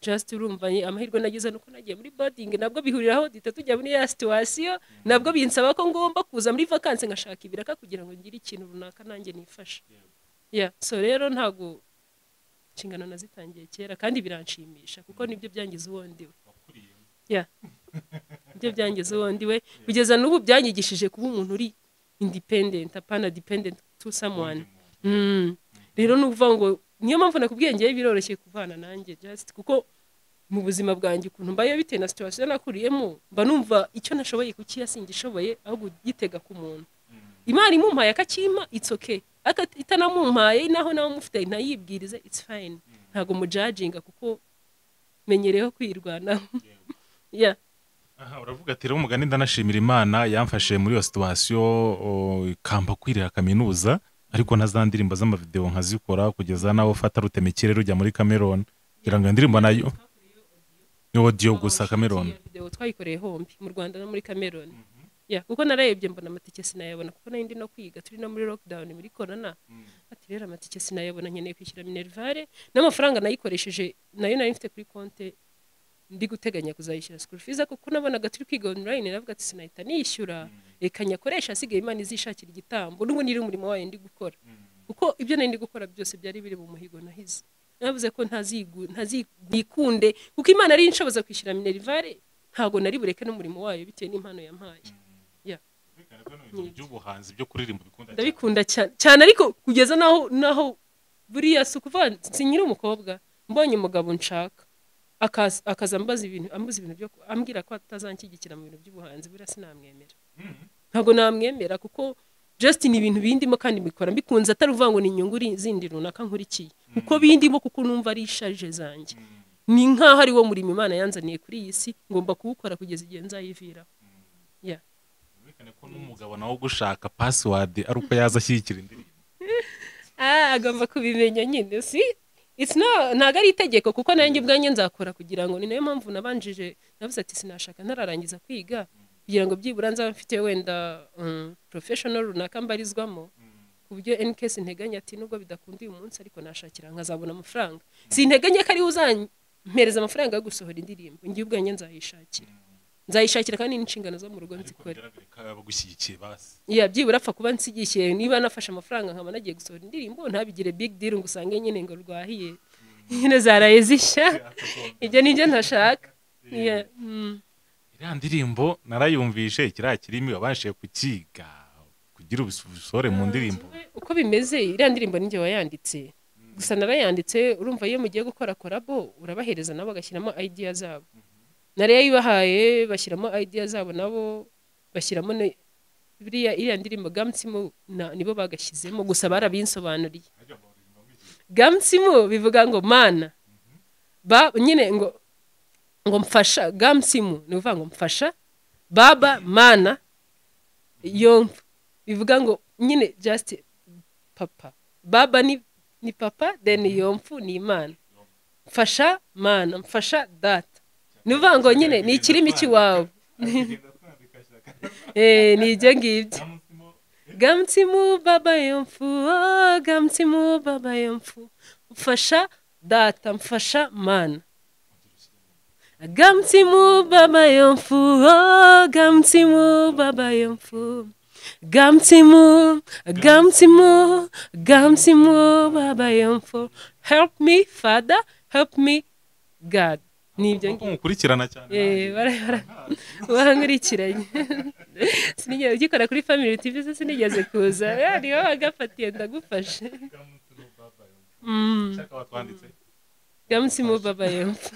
just urumva ye- amahirwe nagize nuko nagiye muri boarding nabwo bihuriraho duhita tujya muri ya situation nabwo binsaba ko ngomba kuza muri vacances ngashaka ibiraka kugira ngo ngire ikintu runaka nanjye nifashe yeah so rero ntago inshingano nazitangiye kera kandi biranshimisha kuko nibyo byangize uwo ndiwe yeah nibyo byangize uwo ndiwe kugeza n'ubu byanyigishije kuba umuntu uri independent apana dependent to someone Mm. rero ni ukuvuga ngo niyo mpamvu nakubwiye ngewe biroroshye kuvana nanjye just kuko mu buzima bwanjye ukuntu mbayo bitewe na situwasiyo nakuriyemo mba numva icyo nashoboye kukiha singishoboye ahubwo gitega ku muntu imana imumpaye akakimpa it's okay itanamumpaye naho nawe umufite ntayibwirize it's fine ntabwo mujajinga kuko menyereyeho kwirwanaho yeah aha uravuga ati rero umugani ndanashimira imana yamfashe muri iyo situwasiyo ikamba kwirira kaminuza ariko na za ndirimbo z'amavidewo nkazikora kugeza nawe ufata rutema ikirere ujya muri kameroni kugira ngo indirimbo nayo ni odiyo gusa kameroni videwo twayikoreye hombi mu rwanda no muri kameroni ya kuko nararebye mbona amatike sinayabona kuko nari ndi no kwiga turi no muri lockdown muri corona ati rero amatike sinayabona nkeneye kwishyura minerivare n'amafaranga nayikoresheje nayo nari mfite kuri konte ndi guteganya kuzayishyura school fees kuko nabonaga turi kwiga online navuga ati sinahita nishyura reka nyakoresha asigaye imana izishakira igitambo n'ubu niri umurimo wayo ndi gukora kuko ibyo nari ndi gukora byose byari biri mu muhigo nahize navuze ko ntazigu ntazikunde kuko imana ari inshoboza kwishyura minerivare ntabwo nari bureke n'umurimo wayo bitewe n'impano yampaye by'ubuhanzi byo kuririmba bikunda ndabikunda cyane cyane ariko kugeza naho naho buriya si ukuvuga sinyira umukobwa mbonye umugabo nshaka akaza akaza ambaza ibintu ambuza ibintu byo ku- ambwira ko atazanshyigikira mu bintu by'ubuhanzi buriya sinamwemera ntabwo namwemera kuko just ni ibintu bindimo kandi mbikora mbikunze atari uvuga ngo ni inyungu ri- zindi runaka nkurikiye kuko bindimo kuko numva ari ishaje zanjye ni nk'aho ari wo murimo imana yanzaniye kuri iyi si ngomba kuwukora kugeza igihe nzayiviraho yeah. Byerekana ko n'umugabo nawe ugushaka pasiwadi ari uko yaza ashyigikira indirimbo Ah, agomba kubimenya nyine si It's no- ntabwo ari itegeko kuko nanjye ubwanjye nzakora kugira ngo ni nayo mpamvu nabanjije navuze ati sinashaka ntararangiza kwiga kugira ngo byibura nzaba mfite wenda um, professional runaka mbarizwamo ku buryo NKS nteganya ati nubwo bidakunda uyu munsi ariko nashakira nkazabona amafaranga sinteganya ko ariwe uzampereza amafaranga yo gusohora indirimbo njye ubwanjye nzayishakira nzayishakira kandi n'inshingano zo mu rugo nzikore bigaragare ko abagushyigikiye basi ya byibura apfa kuba nsigishiye niba nafashe amafaranga nkaba nagiye gusohora indirimbo ntabigire big deal ngo usange nyine ngo rwahiye nyine zaraye zishya ibyo nibyo ntashaka Yeah, mm. iriya ndirimbo narayumvishe kiriya kirimi wabashije kukiga kugira ubusohore mu ndirimbo uko bimeze iriya ndirimbo ninjye wayanditse gusa narayanditse urumva iyo mugiye gukora korabo urabahereza nabo bagashyiramo idea zabo nari yayibahaye bashyiramo idea zabo nabo bashyiramo ne- buriya iriya ndirimbo gamutsimu na- nibo bagashyizemo gusa barabinsobanuriye gamutsimu bivuga ngo mana ba nyine ngo ngo mfasha gamutsimu ni ukuvuga ngo mfasha baba mana yomva bivuga ngo nyine just papa baba ni, ni papa then yomfu ni imana mfasha mana mfasha data ni ukuvuga ngo nyine ni ikirimi cy'iwawe Eh, ni ibyo ngibyo gamutsimu baba yomfu oh, gamutsimu baba yomfu mfasha data mfasha mana gamutsimu baba yomfu oh, gamutsimu baba yomfu gamutsimu gamutsimu gamutsimu baba yomfu help me father help me god ni ibyo kuko mukurikirana cyane Eh, bara- bara- bankurikiranye sinigeze ugikora kuri family tv se sinigeze kuza Eh, niba wagafatiye ndagufashe Mm, Shaka watwanditse gamunsi mu baba yemfa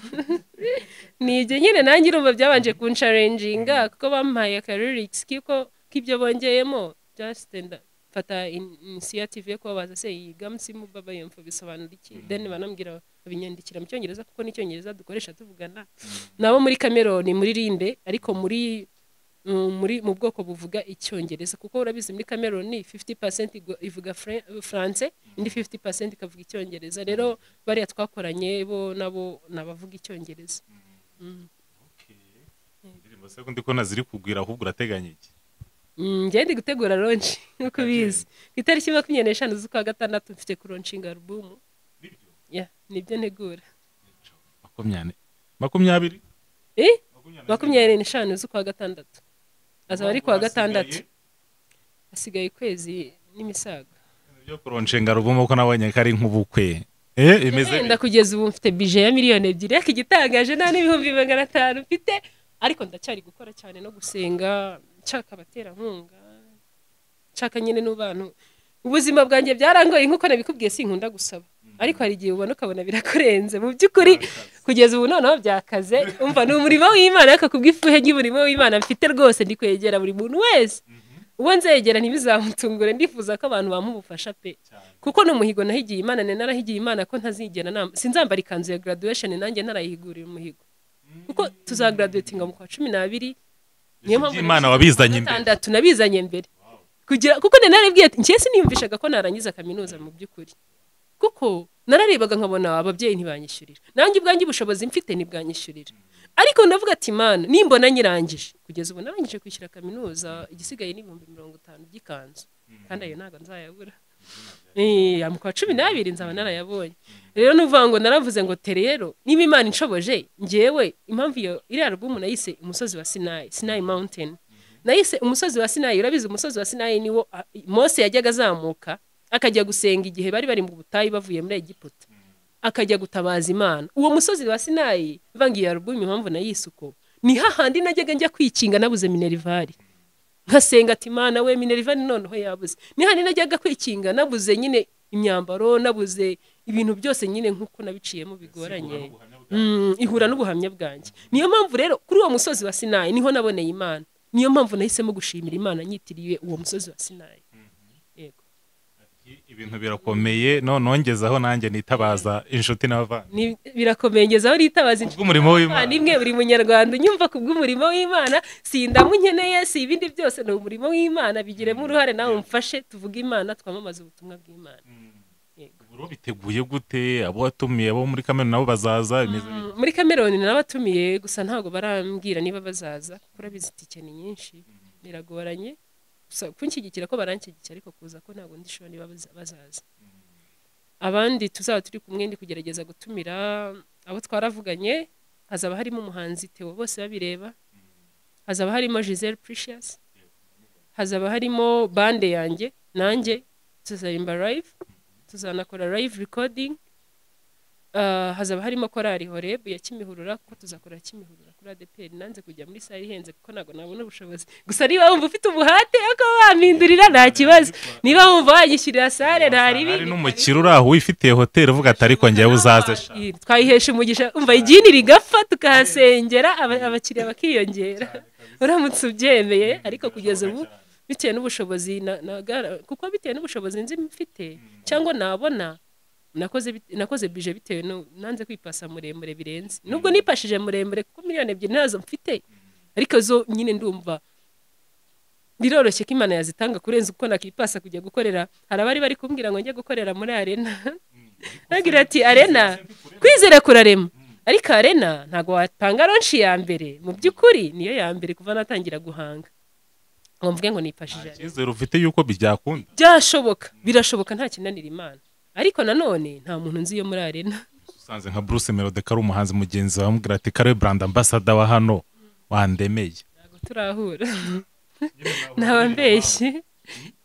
nibyo nyine nanjye urumva byabanje kunsharenjinga kuko bampaye akaririkisi kiko k'ibyo bongeyemo just nda fata in- initiative yo kubabaza se iyi gamunsi mu baba yemfa bisobanura iki then banambwira babinyandikira mu cyongereza kuko n'icyongereza dukoresha tuvugana nabo muri kameroni muri rinde ariko muri mm, muri mu bwoko buvuga icyongereza kuko urabizi muri kameroni 50% igu- ivuga Fran- france indi 50% ikavuga icyongereza rero bariya twakoranye bo nabo nabavuga icyongereza Mm. indirimbo se kundi ko naziri kugwira ahubwo urateganya iki Mm, njyewe ndi gutegura ronshi nk'uko ubizi ku itariki makumyabiri n'eshanu z'ukwa gatandatu mfite kuronshinga alubumu Yeah, nibyo ntegura makumyabiri makumyabiri Eh? makumyabiri n'eshanu z'ukwa gatandatu azaba ari kuwa gatandatu hasigaye ukwezi n'imisago byo kuronshinga rubumo ko nabonye ko ari nk'ubukwe eh imeze wenda kugeza ubu mfite bije ya miliyoni ebyiri ariko igitangaje nta n'ibihumbi magana atanu mfite ariko ndacyari gukora cyane no gusenga nshaka abaterankunga nshaka nyine n'abantu ubuzima bwanjye byarangoye nk'uko nabikubwiye sinkunda gusaba ariko hari igihe ubona ukabona birakurenze mu by'ukuri kugeza ubu noneho byakaze umva ni umurimo w'imana ariko kubw'ifuhe ry'umurimo w'imana mfite rwose ndi kwegera buri muntu wese uwo nzegera ntibizamutungure ndifuza ko abantu bamuha ubufasha pe kuko ni umuhigo nahigiye imana ni narahigiye imana ko ntazigera nama sinzambara ikanzu ya graduation nanjye narayihigurira umuhigo kuko tuzagaraduwetinga mu kwa cumi n'abiri niyo mpamvu Imana wabizanye imbere. gatandatu nabizanye mbere kugira kuko nari narabwiye ati njye siniyumvishaga ko narangiza kaminuza mu by'ukuri kuko nararebaga nkabona ababyeyi ntibanyishyurira nanjye ubwanjye ubushobozi mfite ntibwanyishyurira ariko ndavuga ati mana nimbona nyirangije kugeza ubu narangije kwishyura kaminuza igisigaye ni ibihumbi mirongo itanu by'ikanzu kandi ayo ntabwo nzayabura Eh, ya mu kwa cumi n'abiri nzaba narayabonye rero ni ukuvuga ngo naravuze ngo te rero niba imana inshoboje ngewe impamvu iyo iriya alubumu nayise umusozi wa sinayi sinayi mawunteni nahise umusozi wa sinayi urabizi umusozi wa sinayi niwo ah, mose yajyaga azamuka akajya gusenga igihe bari bari mu butayu bavuye muri egiputa akajya gutabaza imana uwo musozi wa sinayi mvangiye alubumu impamvu nayise uko ni hahandi najyaga njya kwikinga nabuze minerivare nkasenga ati imana we minerivare noneho yabuze ni hahandi najyaga kwikinga nabuze nyine imyambaro nabuze ibintu byose nyine nk'uko nabiciyemo bigoranye Mm, ihura n'ubuhamya bwanjye niyo mpamvu rero kuri uwo musozi wa sinayi niho naboneye imana niyo mpamvu nahisemo gushimira imana nyitiriwe uwo musozi wa sinayi yego ibintu birakomeye no nongezaho nanjye nitabaza inshuti n'abavandimwe Ni- birakomeye ngeze aho ritabaza inshuti kubw'umurimo w'imana Imana imwe buri munyarwanda unyumva ku bw'umurimo w'imana si indamu nkeneye si ibindi byose ni umurimo w'imana bigiremo uruhare nawe umfashe tuvuge imana twamamaze ubutumwa bw'imana ubu biteguye gute abo watumiye abo muri kamena nabo bazaza bimeze bite? Mm, muri kameroni narabatumiye gusa ntabwo barambwira niba bazaza kuko urabizi itike ni nyinshi biragoranye gusa kunshyigikira ko baranshyigikira ariko kuza ko ntabwo ndi sure niba baza- bazaza abandi tuzaba turi kumwe ndi kugerageza gutumira abo twaravuganye hazaba harimo umuhanzi Theo bose babireba hazaba harimo Giselle Precious hazaba harimo bande yanjye nanjye tuzaririmba live tuzanakora live recording Ah, hazaba harimo korari horebu ya kimihurura kuko tuzakora kimihurura kuri adeperi nanze kujya muri sare ihenze kuko ntabwo nabona ubushobozi gusa niba wumva ufite umuhate ko wampindurira nta kibazo niba wumva wanyishyurira sare nta ribi hari n'umukire uri aho wifitiye hoteli uvuga ati ariko ngewe uzaze sha." Iri, twayihesha umugisha umva idini rigapfa tukahasengera aba- abakiriya bakiyongera uramutse ubyemeye ariko kugeza ubu bitewe n'ubushobozi na- nagara- kuko bitewe n'ubushobozi nzi mfite cyangwa nabona nakoze bit- nakoze bije bitewe no nanze kwipasa muremure birenze nubwo nipashije muremure kuko miliyoni ebyiri ntazo mfite ariko zo nyine ndumva biroroshye ko imana yazitanga kurenza uko nakipasa kujya gukorera hari abari bari kumbwira ngo njye gukorera muri arena bagira ati arena kwizera kurarema ariko arena ntabwo watanga ronshi ya mbere mu by'ukuri niyo ya mbere kuva natangira guhanga ngo mvuge ngo nifashije Arena. icyizere ufite yuko byakunda byashoboka birashoboka nta kinanira imana ariko nanone nta muntu nzi yo muri arena usanze nka bruce melodeka ari umuhanzi mugenzi wawe amubwira ati kare brand ambasada wa hano wandemeye ntabwo turahura ntabambeshyi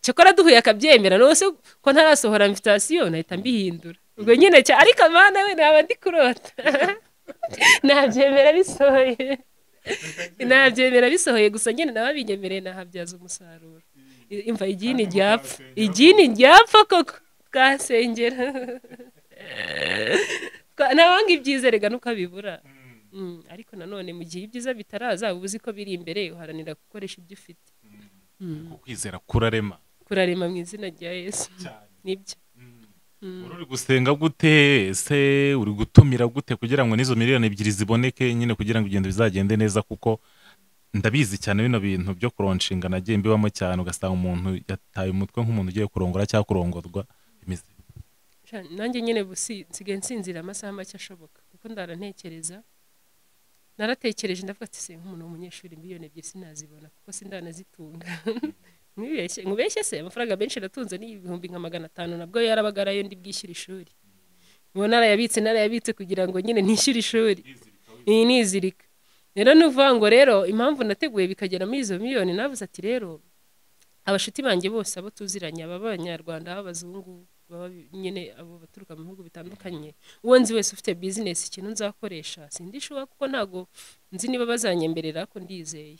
cyakora duhuye akabyemera nose ko ntarasohora invitasiyo nahita mbihindura ubwo nyine cya ariko mana we naba ndi kurota nabyemera bisohoye nabyemera bisohoye gusa nyine nababinyemereye nahabyaza umusaruro I- imva igini ryapfa igini ryapfa koko twasengera Twa- nabanga ibyizerega ntukabibura Mm, ariko nanone mu gihe ibyiza bitaraza uba uzi ko biri imbere uharanira gukoresha ibyo ufite ukwizera kurarema kurarema mu izina rya yesu nibyo uri gusenga gute ese uri gutumira gute kugira ngo n'izo miliyoni ebyiri ziboneke nyine kugira ngo igendo bizagende neza kuko ndabizi cyane bino bintu byo kuronshinga nagiye mbibamo cyane ugasanga umuntu yataye umutwe nk'umuntu ugiye kurongora cyangwa kurongorwa bimeze Sha, nanjye nyine ubu si- nsigaye nsinzira amasaha make ashoboka kuko ndarantekereza naratekereje ndavuga ati se nk'umuntu w'umunyeshuri miliyoni ebyiri sinazibona kuko sindanazitunga mwibeshye mubeshye se amafaranga menshi natunze ni ibihumbi nka magana atanu nabwo yarabaga arayo ndi bwishyure ishuri ubu narayabitse narayabitse kugira ngo nyine nishyure ishuri iyi nizirika rero ni ukuvuga ngo rero impamvu nateguye bikagera muri izo miliyoni navuze ati rero abashuti banjye bose abo tuziranye ababa abanyarwanda ab'abazungu baba nyine abo baturuka mu bihugu bitandukanye uwo nzi wese ufite bizinesi ikintu nzakoresha sindishuba kuko ntabwo nzi niba bazanyemberera ko ndizeye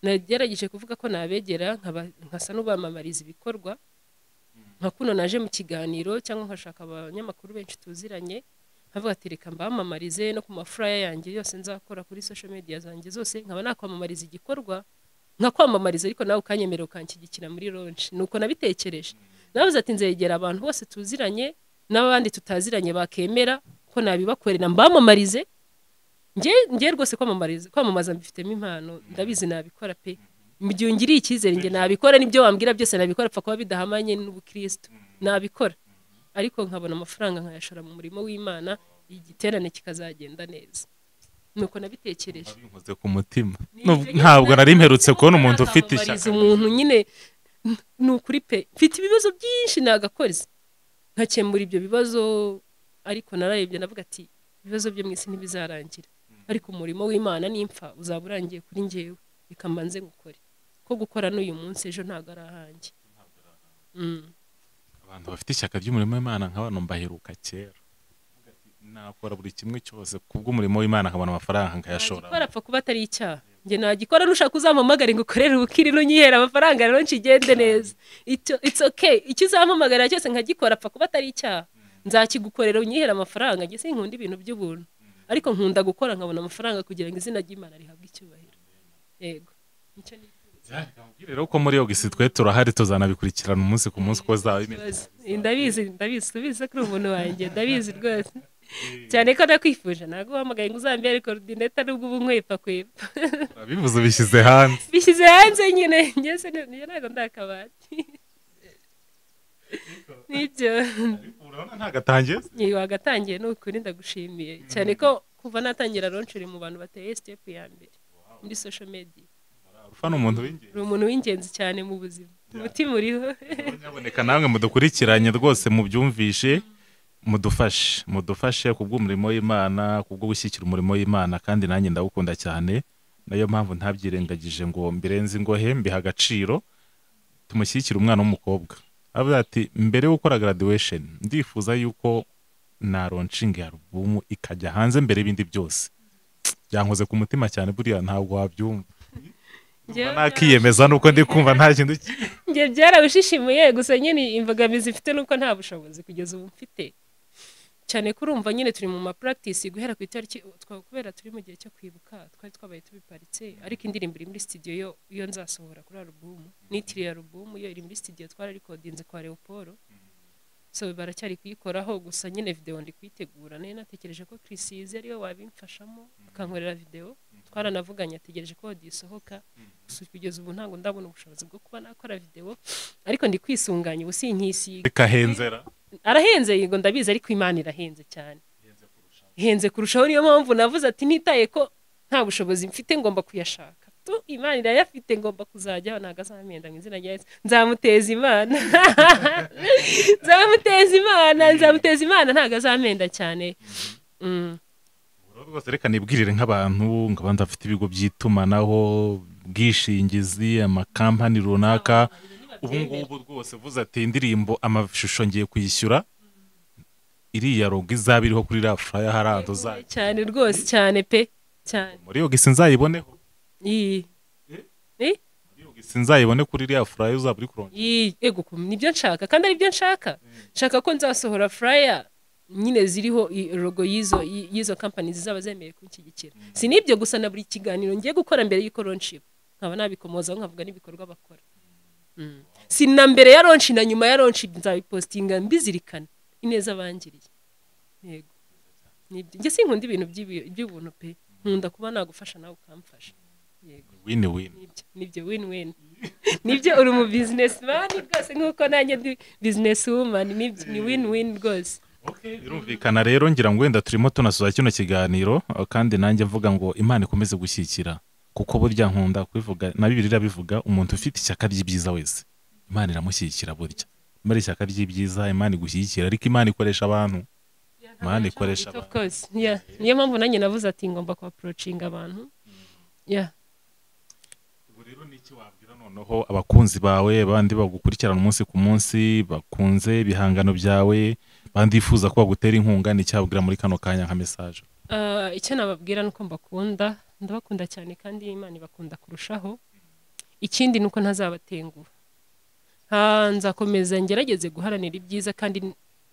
nagerageje kuvuga ko nabegera nkaba- nkasa n'ubamamariza ibikorwa nka kuno naje mu kiganiro cyangwa nkashaka abanyamakuru benshi tuziranye nkavuga ati reka mbamamarize no ku mafuraya yanjye yose nzakora kuri social media zanjye zose nkaba nakwamamariza igikorwa nkakwamamariza ariko nawe ukanyemera ukanshyigikira muri ronshi nuko nabitekereje nabuze ati nzegera abantu bose tuziranye n'abandi tutaziranye bakemera ko nabibakorera mbamamarize nge nge rwose kwamamariza kwamamaza mbifitemo impano ndabizi nabikora pe mu gihe ungiriye icyizere nge nabikora n'ibyo wambwira byose nabikora apfa kuba bidahamanye n'ubukristo nabikora ariko nkabona amafaranga nkayashora mu murimo w'imana igiterane kikazagenda neza nuko nabitekereje nkoze ku mutima ntabwo nari mperutse kubona umuntu ufite ishyaka ishyaka umuntu nyine ni ukuri pe mfite ibibazo byinshi nagakoze nkakemura ibyo bibazo ariko nararebye navuga ati ibibazo byo mu isi ntibizarangira ariko umurimo w'imana n'impfa uzaba urangiye kuri njyewe reka mbanze gukore ko gukora n'uyu munsi ejo ntabwo ari ahanjye Mm. abantu bafite ishyaka ry'umurimo w'imana nka bano mbaheruka kera nakora buri kimwe cyose kubw'umurimo w'imana nkabona amafaranga nkayashora nagikora apfa kuba atari icyaha njye nagikora nushaka uzampamagare ngo ukorere ubukiri n'unyihera amafaranga rero nshigende neza Icyo- it's okay icyo uzampamagarira cyose nkagikora apfa kuba atari icyaha nzakigukorera unyihere amafaranga njye sinkunda ibintu by'ubuntu ariko nkunda gukora nkabona amafaranga kugira ngo izina ry'imana rihabwe icyubahiro yego nicyo ni rero ko muri ogisi twe turahari tuzanabikurikirana umunsi ku munsi uko zaba bimeze ikibazo ndabizi ndabizi tubizi ko uri umuntu wanjye ndabizi rwose cyane ko nakwifuje ntabwo uhamagaye ngo uzambere ariko ordineta nubwo ubu nkwepa kwepa bivuze ubishyize hanze bishyize hanze nyine ngeze ntabwo ndakabati nibyo urabona ntagatangiye Yewe, wagatangiye ni ukuri ndagushimiye cyane ko kuva natangira ronsheri mu bantu bateye sitepu ya mbere muri sosho mediya ufa ni umuntu w'ingenzi uri umuntu w'ingenzi cyane mu buzima umutima uriho nyaboneka namwe mudukurikiranye rwose mubyumvishe mudufashe mudufashe ku bw'umurimo w'imana ku bwo gushyigikira umurimo w'imana kandi nanjye ndawukunda cyane nayo mpamvu ntabyirengagije ngo mbirenze ingohe mbiha agaciro tumushyigikire umwana w'umukobwa avuga ati mbere yo gukora graduation ndifuza yuko naronshinga ya alubumu ikajya hanze mbere y'ibindi byose byankoze ku mutima cyane buriya ntabwo wabyumva Njyewe- nakiyemeza nuko ndi kumva nta kintu ki- njye byarawushishimuye gusa nyine imbogamizi mfite nuko nta bushobozi kugeza ubu mfite cyane ko urumva nyine turi mu mapuragitisi guhera ku itariki twa- kubera turi mu gihe cyo kwibuka twari twabaye tubiparitse ariko indirimbo iri muri studio yo iyo nzasohora kuri alubumu nitiriye alubumu yo iri muri studio twararekodinze kwa leopolo so baracyari kuyikoraho gusa nyine videwo ndi kuyitegura nari natekereje ko kirisizi ariyo wabimfashamo akankorera videwo twaranavuganye ategereje ko disohoka gusa kugeza ubu ntabwo ndabona ubushobozi bwo kuba nakora videwo ariko ndi kwisunganya ubu sinkisiga bikahenzera arahenze yego ndabizi ariko imana irahenze cyane ihenze kurushaho niyo mpamvu navuze ati nitaye ko nta bushobozi mfite ngomba kuyashaka tu imana irayafite ngomba kuzajyaho ntabwo azamenda mu izina rya yesu nzamuteza imana nzamuteza imana nzamuteza imana ntabwo azamenda cyane Mm. Rero rwose reka nibwirire nk'abantu nk'abandi bafite ibigo by'itumanaho ubwishingizi amakampani runaka ubu ngubu rwose uvuze ati indirimbo amashusho ngiye kuyishyura iriya rogo izaba iriho kuri ra furaya hariya tuzajya cyane rwose cyane pe cyane muri iyo gisi nzayiboneho iyi Eh? muri iyo gisi nzayibone kuri iriya furaya uzaba uri kurongera Yee, ego ukuntu nibyo nshaka kandi aribyo nshaka nshaka ko nzasohora flyer nyine ziriho i- logo y'izo y- y'izo company zizaba zemeye kunshyigikira si n'ibyo gusa na buri kiganiro ngiye gukora mbere y'uko ronshi nkaba nabikomozaho nkavuga n'ibikorwa bakora Mm. si na mbere ya ronshi na nyuma ya ronshi nzabipostinga mbizirikana ineza bangiriye yego nibyo njye sinkunda ibintu by'ibi- by'ubuntu pe nkunda kuba nagufasha nawe ukamfasha yego wini wini nibyo nibyo win win nibyo uri umu bizinesi mani rwose nk'uko nanjye ndi bizinesi wumani nibyo ni win win rwose birumvikana rero ngira ngo wenda turimo tunasoza kino kiganiro eh, kandi nanjye mvuga ngo imana ikomeze gushyigikira kuko burya nkunda kubivuga na bibiri irabivuga umuntu ufite ishyaka ry'ibyiza wese imana iramushyigikira burya imana ishyaka ry'ibyiza imana igushyigikira ariko imana ikoresha abantu imana ikoresha of abantu course yeah. niyo mpamvu nanjye navuze ati ngomba kuapproachinga abantu yeah. Ubu rero ni iki wabwira noneho abakunzi bawe bandi bagukurikirana umunsi ku munsi bakunze ibihangano byawe bandi bifuza ko bagutera inkunga ni icyabwira muri kano kanya nka mesaje Ah, icyo nababwira ni uko mbakunda ndabakunda cyane kandi Imana ibakunda kurushaho ikindi ni uko ntazabatenguha nta nzakomeza ngerageze guharanira ibyiza kandi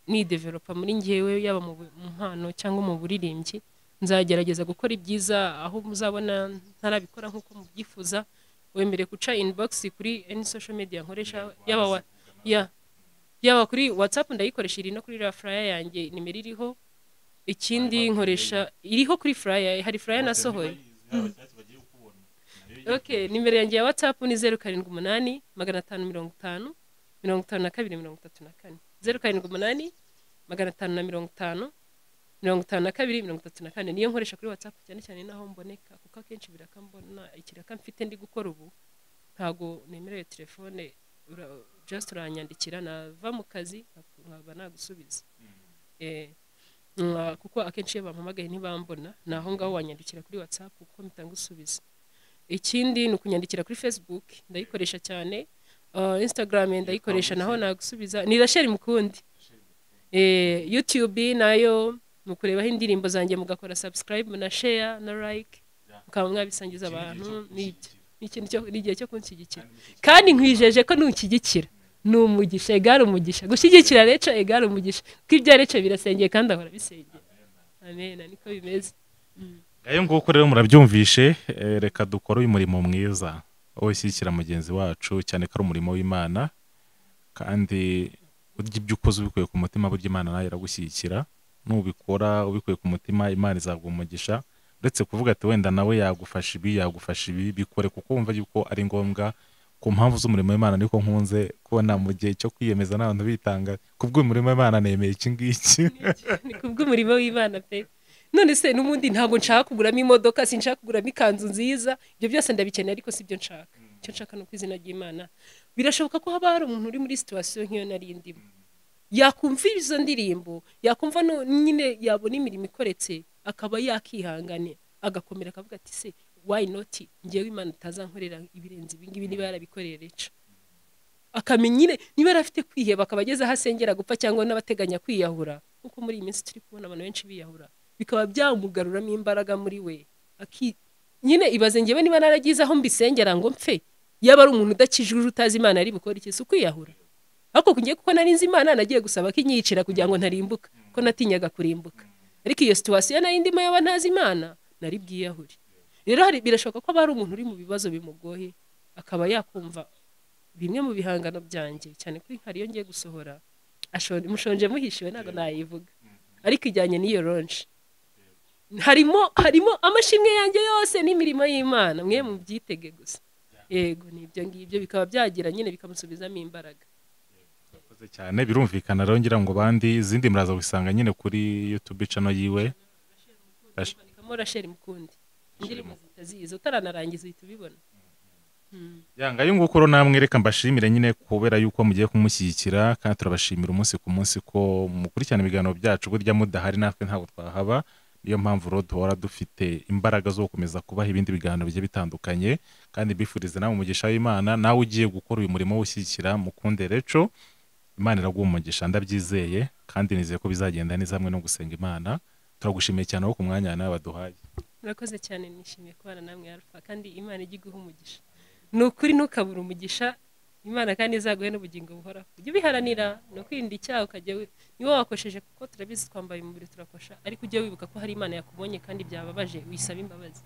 nideveropa muri ngewe yaba mu bu- mu mpano cyangwa mu buririmbyi nzagerageza gukora ibyiza aho muzabona ntarabikora nk'uko mubyifuza wemere guca inibogisi kuri any social media nkoresha yaba wa ya- yaba kuri watsapu ndayikoresha iri no kuri iriya furaya yanjye nimero iriho ikindi nkoresha iriho kuri furaya hari furaya nasohoye okay nimero yanjye ya whatsapp ni zeru karindwi umunani magana atanu mirongo itanu mirongo itanu na kabiri mirongo itatu na kane zeru karindwi umunani magana atanu na mirongo itanu mirongo itanu na kabiri mirongo itatu na kane niyo nkoresha kuri whatsapp cyane cyane n'aho mboneka kuko akenshi birakambona ikiraka mfite ndi gukora ubu ntago nemerewe telefone ura- just uranyandikira nava mu kazi nkaba nagusubiza eh mwa- kuko akenshi iyo bampamagaye ntibambona ni aho ngaho wanyandikira kuri whatsapp kuko mpita ngusubiza ikindi ni ukunyandikira kuri facebook ndayikoresha cyane Uh, instagram ndayikoresha naho nagusubiza ni rasheli mukundi eh, youtube nayo mukurebaho indirimbo zanjye mugakora subscribe na share na like mukaba mwabisangiza abantu n'ibyo Ni ikintu cyo- ni igihe cyo kunshyigikira kandi nkwijeje ko nushyigikira ni umugisha egare umugisha gushyigikira reco egare umugisha kuko ibya reco birasengeye kandi ahora bisengeye amen niko bimeze ayo nguko rero murabyumvishe eh, reka dukore uyu murimo mwiza wo gushyigikira mugenzi wacu cyane ko ari umurimo w'imana kandi burya ibyo ukoze ubikuye ku mutima burya imana nawe iragushyigikira nubikora ubikuye ku mutima imana izaguha umugisha uretse kuvuga ati wenda nawe yagufasha ibi yagufasha ibi bikore kuko wumva yuko ari ngombwa ku mpamvu z'umurimo w'imana niko nkunze kubona mu gihe cyo kwiyemeza n'abantu bitanga ku bw'umurimo w'imana nemeye iki ngiki ni kubw'umurimo w'imana pe none se n'ubundi ntabwo nshaka kuguramo imodoka sinshaka kuguramo ikanzu nziza ibyo byose ndabikeneye ariko si byo nshaka icyo nshaka ni uko izina ry'imana birashoboka ko haba hari umuntu uri muri situwasiyo nk'iyo nari ndimo yakumva izo ndirimbo yakumva no- nyine yabona imirimo ikoretse akaba yakihangane agakomera akavuga ati se wayi noti ngewe imana itazankorera ibirenze ibingibi niba yarabikoreye reca akamenya nyine niba yari afite kwiheba akaba ageze aho asengera gupfa cyangwa n'abateganya kwiyahura kuko muri iyi minsi turi kubona abantu benshi biyahura bikaba byamugaruramo imbaraga muri we Aki- nyine ibaze ngewe niba naragize aho mbisengera ngo mpfe yaba ari umuntu udakijije utazi imana ari bukore iki si ukwiyahura ariko ngiye kuko nari nzi imana nagiye gusaba ko inyicira kugira ngo ntarimbuka ko natinyaga kurimbuka ariko iyo situwasiyo nari ndimo yaba ntazi imana nari bwiyahure rero hari birashoboka ko haba hari umuntu uri mu bibazo bimugoye akaba yakumva bimwe mu bihangano byanjye cyane kuri hari iyo ngiye gusohora ashon- mushonje muhishiwe ntabwo nayivuga ariko ijyanye n'iyo ronje harimo harimo amashimwe yanjye yose n'imirimo y'imana mwe mubyitege gusa yego ni ibyo ngibyo bikaba byagira nyine bikamusubizamo imbaraga Murakoze cyane birumvikana rero ngira ngo bandi izindi muraza gusanga nyine kuri YouTube channel yiwe Rash- manikamo rasheli mukundi indirimbo zihita ziza utaranarangiza uhita ubibona yanga ayo nguko rero namwe reka mbashimire nyine kubera yuko mugiye kumushyigikira kandi turabashimira umunsi ku munsi ko mukurikirana ibiganiro byacu burya mudahari natwe ntabwo twahaba niyo mpamvu rero duhora dufite imbaraga zo gukomeza kubaha ibindi biganiro bigiye bitandukanye kandi mbifuriza nawe umugisha w'imana nawe ugiye gukora uyu murimo w'ushyigikira mukunde reco imana iraguha umugisha ndabyizeye kandi nizeye ko bizagenda neza hamwe no gusenga imana turagushimiye cyane aho ku mwanya nawe baduhaye murakoze cyane nishimiye kubana namwe alfa kandi imana ijya iguha umugisha ni ukuri ntukabure umugisha imana kandi izaguhe n'ubugingo buhoraho ujye ubiharanira ni ukwirinda icyaha ukajya wi- niwo wakosheje kuko turabizi twambaye umubiri turakosha ariko ujye wibuka ko hari imana yakubonye kandi byababaje wisaba imbabazi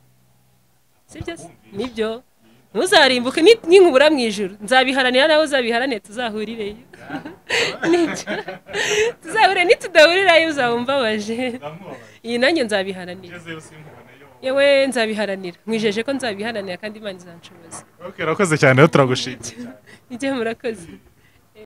sibyo se nibyo ntuzarimbuke ni- ninkubura mu ijuru nzabiharanira nawe uzabiharanire tuzahurireyo Nibyo. tuzahurire nitudahurirayo uzawumbabaje iyi nanjye nzabiharanira yewe nzabiharanira mwijeje ko nzabiharanira kandi imana izanshoboza Okay, urakoze cyane rero turagushimiye ijye murakoze